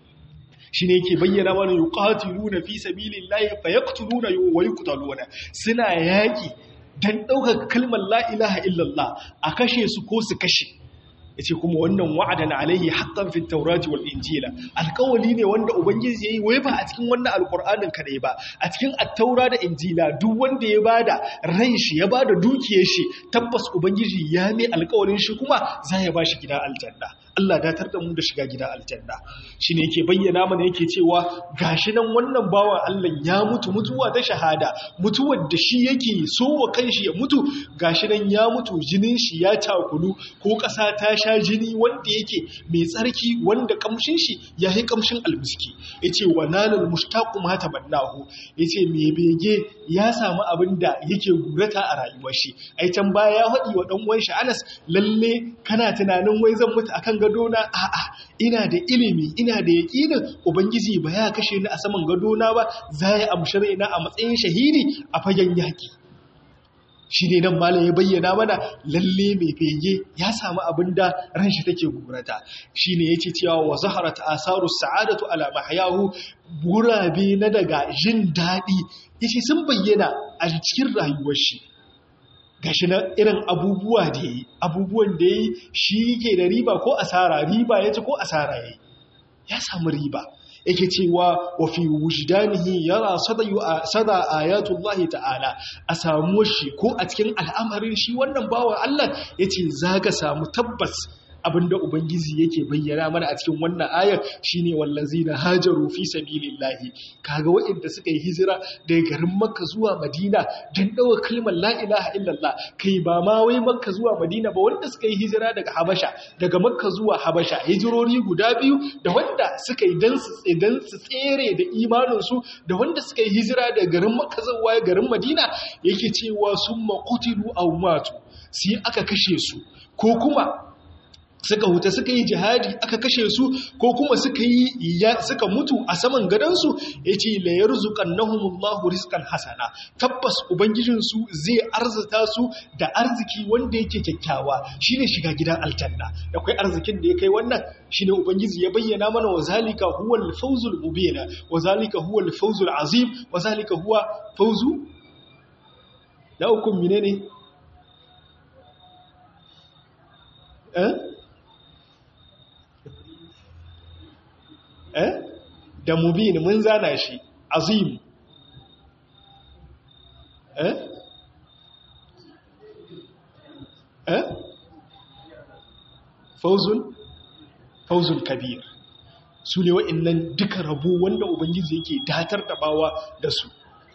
shi ne ke bayyana mana yi ƙatiluna fi sabilin layi fa ya ƙutuluna yi wa yi kutaluna suna yaƙi don ɗaukar kalmar la'ilaha illallah a kashe su ko su kashe ya ce kuma wannan wa'adan alaihi haƙƙan fi taurati wal injila alƙawali ne wanda ubangiji ya yi wai ba a cikin wannan alƙur'anin kaɗai ba a cikin attaura da injila duk wanda ya ba da ran shi ya ba da dukiyar shi tabbas ubangiji ya mai alƙawalin shi kuma za ya ba shi gida aljanna Allah datar da mu da shiga gida aljanna shine yake bayyana mana yake cewa gashi nan wannan bawan Allah ya mutu mutuwa ta shahada mutuwar da shi yake so wa kanshi ya mutu gashi nan ya mutu jinin shi ya takulu ko ƙasa ta sha jini wanda yake mai tsarki wanda kamshin shi ya yi kamshin almiski yace wa nalal mushtaqu ma tabannahu yace me bege ya samu abin da yake gurata a rayuwar shi ai can baya ya haɗi wa dan uwan shi Anas lalle kana tunanin wai zan mutu akan gadona a'a ina da ilimi ina da yaƙinin ubangiji ba ya kashe ni a saman gadona ba za ya amshi raina a matsayin shahidi a fagen yaƙi shi ne nan malam ya bayyana mana lalle mai fege ya samu abin da ran shi take gurata shi ne ya ce cewa wa zaharat asaru sa'adatu ala mahyahu gurabe na daga jin daɗi yace sun bayyana a cikin rayuwar shi gashi na irin abubuwa da yi abubuwan da yi shi ke da riba ko asara riba ya ci ko asara ya ya samu riba yake cewa wa fi wujdanihi yara sada ayatullahi ta'ala a samu shi ko a cikin al'amarin shi wannan bawan Allah yace zaka samu tabbas abinda ubangiji yake bayyana mana a cikin wannan ayar shine wallazina hajaru fi sabilillahi kaga waɗanda suka yi hijira daga garin makka zuwa madina dan dawo kalmar la ilaha illallah kai ba ma wai makka zuwa madina ba wanda suka yi hijira daga habasha daga makka zuwa habasha hijirori guda biyu da wanda suka yi dan su dan su tsere da imanin su da wanda suka yi hijira daga garin makka zuwa garin madina yake cewa summa qutilu aw matu sai aka kashe su ko kuma suka huta suka yi jihadi aka kashe su ko kuma suka yi suka mutu a saman gadansu ya ce la yarzuqannahumullahu rizqan hasana tabbas ubangijinsu zai arzuta su da arziki wanda yake kyakkyawa shine shiga gidan aljanna da kai arzikin da ya kai wannan shine ubangiji ya bayyana mana wa zalika huwal fawzul mubin wa zalika huwal fawzul azim wa zalika huwa fawzu da hukum menene eh eh da mubin mun zana shi azim eh eh fauzun fauzun kabir su ne wa'annan duka rabo wanda ubangiji yake datar da bawa da su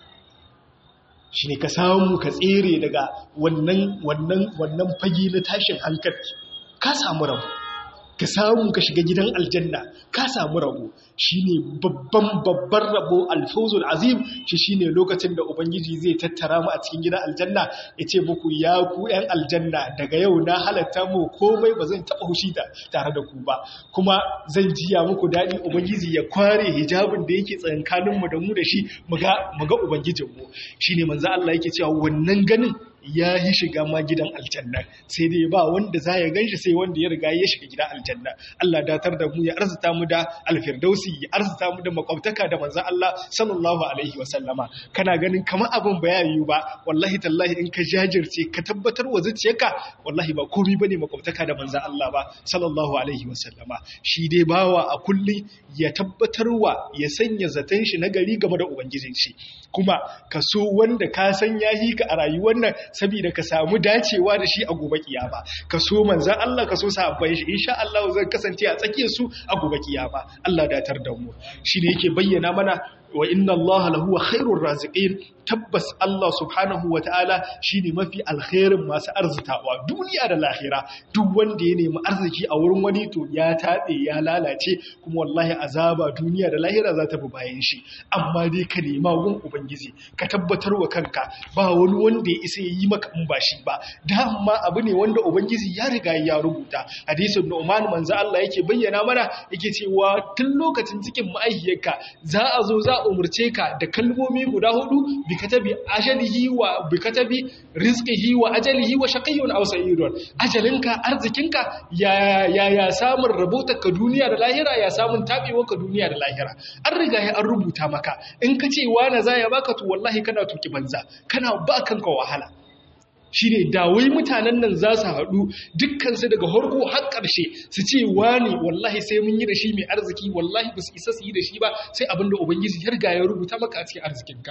shi ne ka samu ka tsere daga wannan wannan wannan fage na tashin hankali ka samu rabu ka samu ka shiga gidan aljanna ka samu rabo shine babban babban rabo alfawzul azim shi shine lokacin da ubangiji zai tattara mu a cikin gidan aljanna ya ce muku ya ku yan aljanna daga yau na halatta mu komai ba zan taba hushi da tare da ku ba kuma zan jiya muku daɗi ubangiji ya kware hijabin da yake tsakankanin mu da mu da shi mu ga mu ga ubangijin mu shine manzo Allah yake cewa wannan ganin ya yi shiga ma gidan aljanna sai dai ba wanda za ya ganshi sai wanda ya riga ya shiga gidan aljanna Allah datar da mu ya arzuta mu da alfirdausi ya arzuta mu da makwabtaka da manzon Allah sallallahu alaihi wasallama kana ganin kamar abin ba ya yiwu ba wallahi tallahi in ka jajirce ka tabbatar wa zuciyarka wallahi ba komai bane makwabtaka da manzon Allah ba sallallahu alaihi wasallama shi dai bawa a kullum ya tabbatarwa ya sanya zaton shi na gari game da ubangijin shi kuma ka so wanda ka san yahi ka a rayuwar nan saboda ka samu dacewa da shi a gobe kiyama ka so manzan Allah ka so sahabbai shi insha Allah zan kasance a tsakiyar su a gobe kiyama Allah datar da mu shine yake bayyana mana wa inna Allah lahu khairur raziqin tabbas Allah subhanahu wataala shine mafi alkhairin masu arzitawa duniya da lahira duk wanda ya nemi arziki a wurin wani to ya tabe ya lalace kuma wallahi azaba duniya da lahira za ta bi bayan shi amma dai ka nema gun ubangiji ka tabbatar wa kanka ba wani wanda ya isa yi maka in ba shi ba dama abu ne wanda ubangiji ya riga ya rubuta hadisin Nu'man manzo Allah yake bayyana mana yake cewa tun lokacin cikin ma'aihiyarka za a zo za a umurce ka da kalmomi guda hudu bi katabi ajalihi wa bi katabi rizqihi wa ajalihi wa shaqiyyun aw sa'idun ajalinka arzikinka ya ya ya samun rabotarka duniya da lahira ya samun tabewarka duniya da lahira an riga ya an rubuta maka in ka ce wani za ya baka to wallahi kana tuki banza kana ba kanka wahala shi ne dawai mutanen nan za su haɗu dukkansu daga harko har ƙarshe su ce wani wallahi sai mun yi da shi mai arziki wallahi ba su isa su yi da shi ba sai abin da ubangiji ya riga ya rubuta maka a cikin arzikinka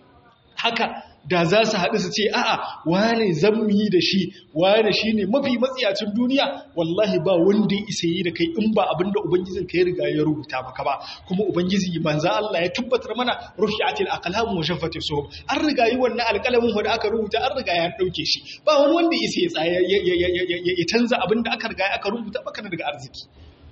haka da za su haɗu su ce a'a wane zan mu yi da shi wane shi ne mafi matsiyacin duniya wallahi ba wanda ya isa yi da kai in ba abin da ubangijin ka ya riga ya rubuta maka ba kuma ubangiji manza Allah ya tabbatar mana rufi'atil aqlam wa shaffati suhub an riga yi wannan alƙalamin wanda aka rubuta an riga ya dauke shi ba wani wanda ya isa ya tsaya ya canza abin da aka riga aka rubuta maka daga arziki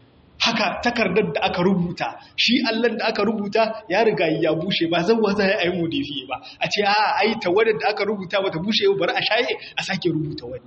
haka takardar da aka rubuta shi allon da aka rubuta ya riga ya bushe ba zan wata ya yi modifiye ba a ce a ai tawadar da aka rubuta bata bushe bari a shaye a sake rubuta wani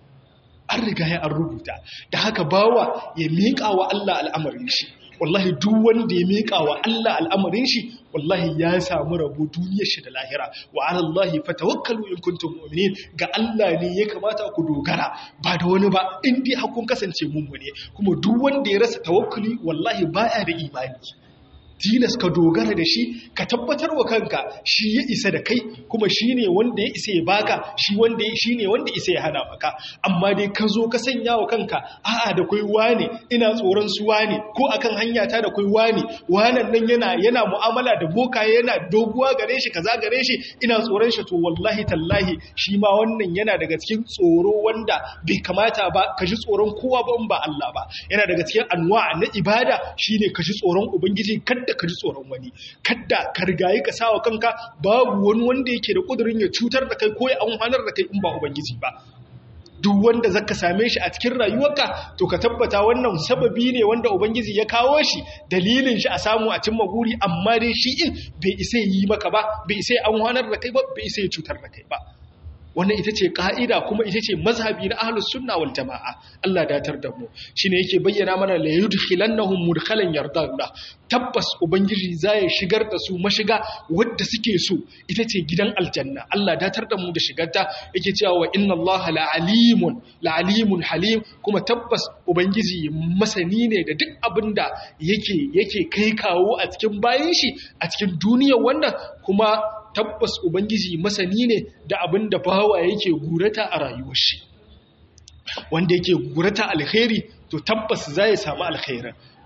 an riga ya an rubuta da haka bawa ya miƙa wa Allah al'amarin shi wallahi duk wanda ya miƙa wa Allah al'amarin shi wallahi ya samu rabo duniyar shi da lahira wa ala Allah fatawakkalu in kuntum mu'minin ga Allah ne ya kamata ku dogara ba da wani ba in dai hakun kasance mummune kuma duk wanda ya rasa tawakkuli wallahi baya da imani tilas ka dogara da shi ka tabbatar wa kanka shi ya isa da kai kuma shi ne wanda ya isa ya baka shi wanda shi ne wanda isa ya hana maka amma dai ka zo ka sanya wa kanka a'a da kai wane ina tsoron su wane ko akan hanya ta da kai wane wanan nan yana yana mu'amala da boka yana doguwa gare shi kaza gare shi ina tsoron shi to wallahi tallahi shi ma wannan yana daga cikin tsoro wanda bai kamata ba ka ji tsoron kowa ba in ba Allah ba yana daga cikin anwa na ibada shine ka ji tsoron ubangiji kada kada ka ji tsoron wani kada ka rigayi ka sawa kanka babu wani wanda yake da kudurin ya cutar da kai ko ya amfanar da kai in ba ubangiji ba duk wanda zaka same shi a cikin rayuwarka to ka tabbata wannan sababi ne wanda ubangiji ya kawo shi dalilin shi a samu a cimma guri amma dai shi in bai isa yi maka ba bai isa amfanar da kai ba bai isa cutar da kai ba wannan ita ce ka'ida kuma ita ce mazhabi na ahlus sunna wal jama'a Allah datar da mu shine yake bayyana mana la yudkhilannahum mudkhalan yardana tabbas ubangiji zai shigar da su mashiga wadda suke so ita ce gidan aljanna Allah datar da mu da shigarta yake cewa wa inna Allah la alimun la alimun halim kuma tabbas ubangiji masani ne da duk abinda yake yake kai kawo a cikin bayan shi a cikin duniyar wannan kuma tabbas Ubangiji masani ne da abin da bawa yake gurata a rayuwar shi wanda yake gurata alkhairi to tabbas za ya samu alkhairar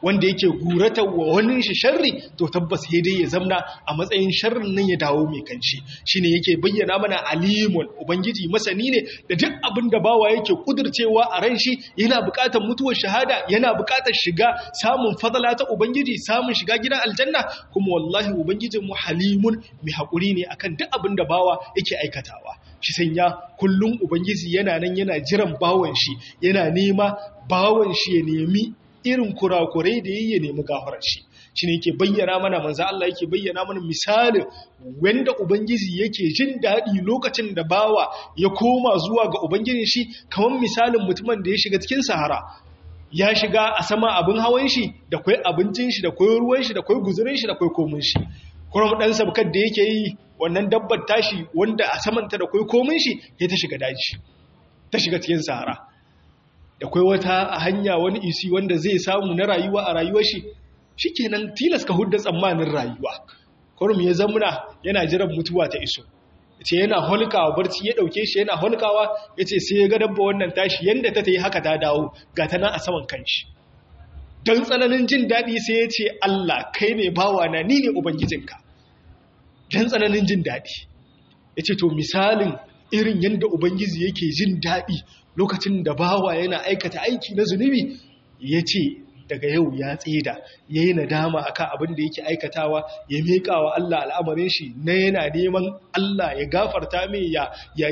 wanda yake gurata wa wani shi sharri to tabbas sai dai ya zamna a matsayin sharrin nan ya dawo mai kanshi shine yake bayyana mana alimun ubangiji masani ne da duk abin da bawa yake kudurcewa a ran shi yana buƙatar mutuwar shahada yana buƙatar shiga samun fadala ta ubangiji samun shiga gidan aljanna kuma wallahi ubangijin mu halimun mai haƙuri ne akan duk abin da bawa yake aikatawa shi sanya kullum ubangiji yana nan yana jiran bawan shi yana nema bawan shi ya nemi irin kurakurai da yayi ya nemi gafarar shi shi ne yake bayyana mana manzo Allah yake bayyana mana misalin wanda ubangiji yake jin daɗi lokacin da bawa ya koma zuwa ga ubangijin shi kamar misalin mutumin da ya shiga cikin sahara ya shiga a sama abin hawan shi da kwai abincin shi da kwai ruwan shi da kwai guzurin shi da kwai komin shi kuma dan sabkar da yake yi wannan dabbar tashi wanda a samanta da kwai komin shi ya ta shiga daji ta shiga cikin sahara da kwai wata hanya wani isi wanda zai samu na rayuwa a rayuwar shi shikenan tilas ka hudda tsammanin rayuwa kurum ya zamuna yana jiran mutuwa ta iso ce yana holkawa barci ya dauke shi yana holkawa yace sai ya ga dabba wannan tashi yanda ta tayi haka ta dawo ga ta nan a saman kanshi dan tsananin jin dadi sai ya ce Allah kai ne bawa na ni ne ubangijinka dan tsananin jin dadi yace to misalin irin yanda ubangiji yake jin dadi lokacin da bawa yana aikata aiki na zunubi yace daga yau ya tseda ya yi nadama a kan abin da yake aikatawa ya meƙa wa Allah al'amarin shi na yana neman Allah ya gafarta mai ya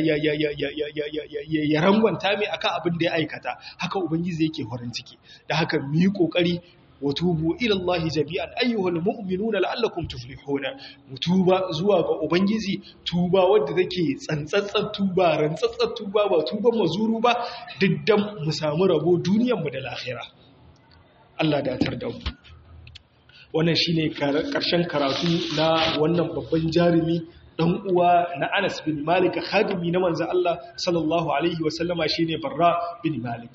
ya rangwanta mai a kan abin da ya aikata haka ubangiji yake farin ciki da haka mu yi ƙoƙari wa tubu ilallahi jami'an ayyuhal mu'minuna la'allakum tuflihuna mutuba zuwa ga ubangiji tuba wadda take tsantsatsar tuba rantsatsar tuba ba tuban mazuru ba diddan mu samu rabo duniyar mu da lahira Allah datar da mu wannan shine karshen karatu na wannan babban jarumi dan uwa na Anas bin Malik khadimi na manzo Allah sallallahu alaihi wasallama shine Barra bin Malik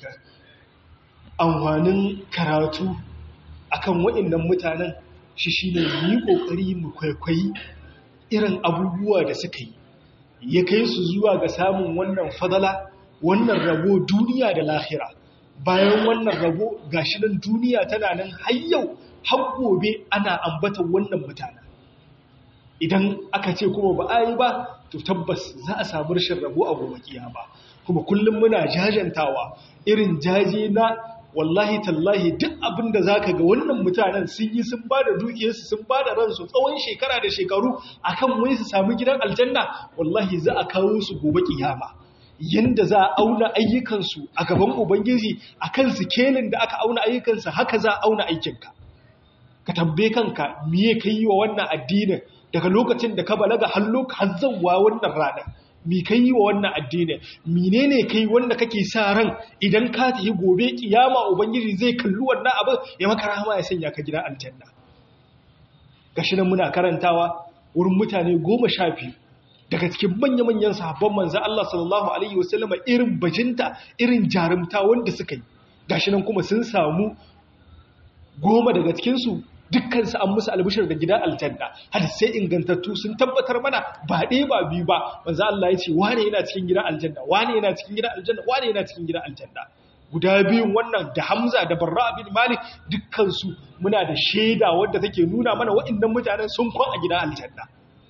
amfanin karatu akan waɗannan mutanen shi shine mu yi kokari mu kwaikwayi irin abubuwa da suka yi ya kai su zuwa ga samun wannan fadala wannan rabo duniya da lahira bayan wannan rabo gashi nan duniya tana nan har yau har gobe ana ambatan wannan mutane idan aka ce kuma ba a yi ba to tabbas za a samu rashin rabo a gobe kiyama kuma kullum muna jajantawa irin jaje na wallahi tallahi duk abin da zaka ga wannan mutanen sun yi sun ba da dukiyarsu sun ba da ransu tsawon shekara da shekaru akan wai su samu gidan aljanna wallahi za a kawo su gobe kiyama yanda za a auna ayyukansu a gaban Ubangiji a kan sikelin da aka auna ayyukansa haka za a auna aikinka. Ka tambaye kanka miye ka yi wa wannan addinin daga lokacin da ka balaga har hazzawa wannan rana. Mi ka yi wa wannan addinin, mine ne ka yi wanda kake sa ran idan ka tafi gobe kiyama Ubangiji zai kalli wannan abin ya maka rahama ya sanya ka gidan aljanna. Gashi nan muna karantawa wurin mutane goma sha biyu daga cikin manya-manyan sahabban manzan Allah sallallahu Alaihi wasallama irin bajinta irin jarumta wanda suka yi gashi nan kuma sun samu goma daga cikinsu dukkansu an musu albishir da gidan aljanna har sai ingantattu sun tabbatar mana ba ɗaya ba biyu ba manzan Allah ya ce wane yana cikin gidan aljanna wane yana cikin gidan aljanna wane yana cikin gidan aljanna guda biyun wannan da Hamza da Barra bin Malik dukkansu muna da shaida wadda take nuna mana waɗannan mutanen sun kwan a gidan aljanna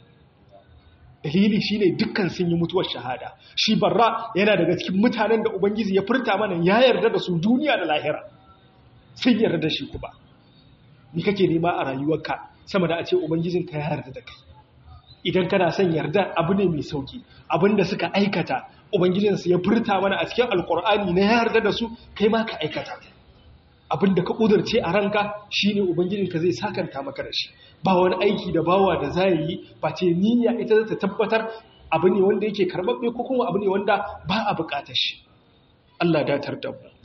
dalili shine dukkan sun yi mutuwar shahada shi barra yana daga cikin mutanen da ubangiji ya furta mana ya yarda da su duniya da lahira sun yarda da shi kuma ni kake nema a rayuwarka sama da a ce ubangijin ka ya yarda da kai idan kana son yarda abu ne mai sauki abinda suka aikata ubangijinsu ya furta mana a cikin alkur'ani na ya yarda da su kai ma ka aikata abinda ka kudurce a ranka shine ubangijinka zai sakanta maka da shi ba wani aiki da bawa da za yi ba ce niyya ita za ta tabbatar abu ne wanda yake karbabbe ko kuma abu ne wanda ba a bukatar shi Allah datar da mu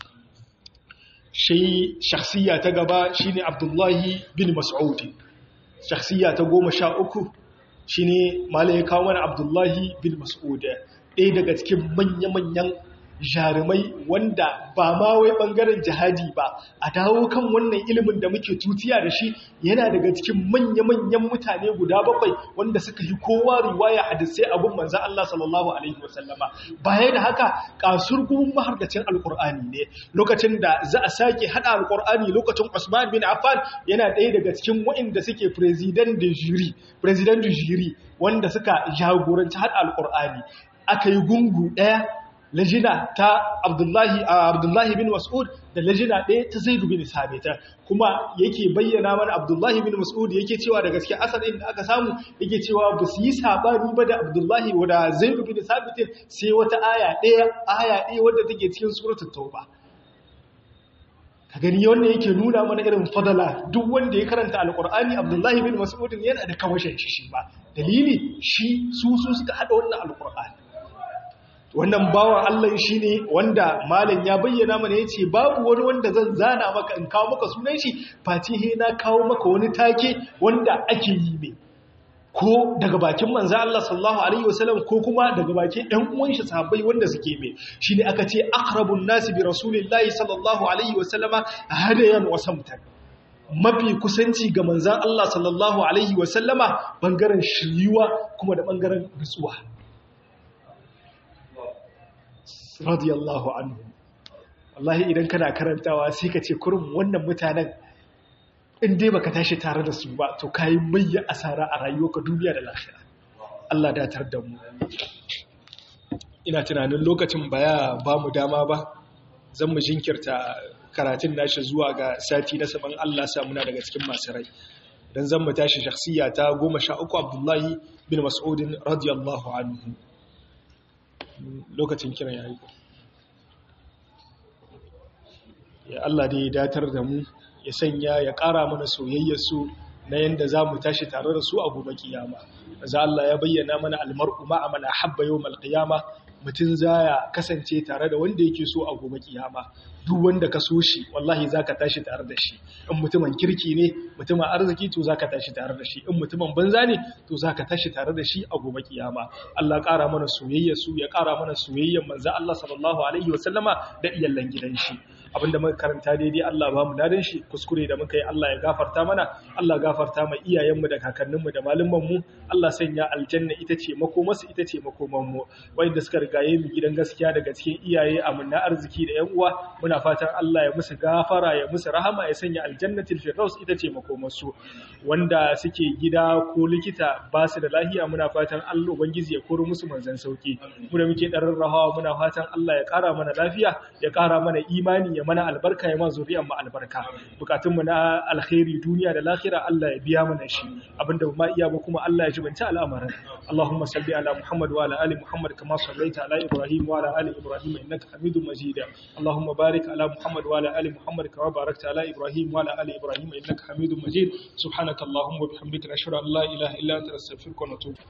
shi shakhsiya ta gaba shine Abdullahi bin Mas'ud shakhsiya ta goma sha uku shine malai ya kawo mana Abdullahi bin Mas'ud ɗaya daga cikin manya-manyan jarumai wanda ba ma wai bangaren jihadi ba a dawo kan wannan ilimin da muke tutiya da shi yana daga cikin manya-manyan mutane guda bakwai wanda suka yi kowa riwaya hadisai abun manzo Allah sallallahu alaihi wasallama baya da haka kasurgun mahargacin alkur'ani ne lokacin da za a sake hada alkur'ani lokacin Usman bin Affan yana ɗaya daga cikin waɗanda suke president de jury president de jury wanda suka jagoranci hada alkur'ani aka yi gungu ɗaya lajina ta Abdullahi Abdullahi bin Mas'ud da lajina ɗaya ta Zaid bin Sabita kuma yake bayyana mana Abdullahi bin Mas'ud yake cewa da gaske asalin da aka samu yake cewa ba su yi sabani ba da Abdullahi wa da Zaid bin Sabit sai wata aya ɗaya aya ɗaya wadda take cikin suratul Tauba ka gani wannan yake nuna mana irin fadala duk wanda ya karanta alkur'ani Abdullahi bin Mas'ud yana da kamashin shi ba dalili shi su su suka hada wannan alkur'ani wannan bawan Allah shi ne wanda malam ya bayyana mana ya ce babu wani wanda zan zana maka in kawo maka sunan shi fatihe na kawo maka wani take wanda ake yi mai ko daga bakin manzo Allah sallallahu alaihi wasallam ko kuma daga bakin ɗan uwan shi sahabbai wanda suke mai shine aka ce aqrabun nasi bi rasulillahi sallallahu alaihi wasallama hadayan wa samtan mafi kusanci ga manzan Allah sallallahu alaihi wasallama bangaren shiriwa kuma da bangaren nutsuwa radiyallahu anhu wallahi idan kana karantawa sai ka ce kurum wannan mutanen in dai baka tashi tare da su ba to kai mayya asara a rayuwarka duniya da lafiya Allah datar da mu ina tunanin lokacin baya ba mu dama ba zan mu jinkirta karatun nashi zuwa ga sati na saman Allah sa muna daga cikin masu rai dan zan mu tashi shakhsiya ta 13 Abdullahi bin Mas'udin radiyallahu anhu lokacin kiran ya yi ya Allah da ya datar da mu ya sanya ya ƙara mana soyayyarsu na yadda za mu tashi tare da su a gobe kiyama za Allah ya bayyana mana almar'u ma'a man ahabba yawmal qiyama mutum zaya kasance tare da wanda yake so a gobe kiyama duk wanda ka so shi wallahi zaka tashi tare da shi in mutumin kirki ne mutumin arziki to zaka tashi tare da shi in mutumin banza ne to zaka tashi tare da shi a gobe kiyama Allah ƙara mana soyayya su ya ƙara mana soyayyar manzo Allah sallallahu alaihi wasallama da iyallan gidan shi abinda muka karanta daidai Allah ba mu dadan shi kuskure da muka yi Allah ya gafarta mana Allah gafarta ma iyayenmu da kakanninmu da malumanmu Allah sanya aljanna ita ce makomarsu ita ce makomanmu wanda suka rigaye mu gidan gaskiya daga cikin iyaye amunna arziki da yan uwa muna fatan Allah ya musu gafara ya musu rahama ya sanya aljannatul firdaus ita ce makomarsu wanda suke gida ko likita ba su da lafiya muna fatan Allah ubangiji ya koro musu manzan sauki mu da muke darin rahawa muna fatan Allah ya kara mana lafiya ya kara mana imani ya mana albarka ya ma zuriyar mu albarka bukatun mu na alkhairi duniya da lahira Allah ya biya mana shi abinda ba ma iya ba kuma Allah ya jibanta al'amarin Allahumma salli ala Muhammad wa ala ali Muhammad kama sallaita ala Ibrahim wa ala ali Ibrahim innaka Hamidum Majid Allahumma barik ala Muhammad wa ala ali Muhammad kama barakta ala Ibrahim wa ala ali Ibrahim innaka Hamidum Majid subhanaka Allahumma wa bihamdika nashhadu an la ilaha illa anta nastaghfiruka wa natubu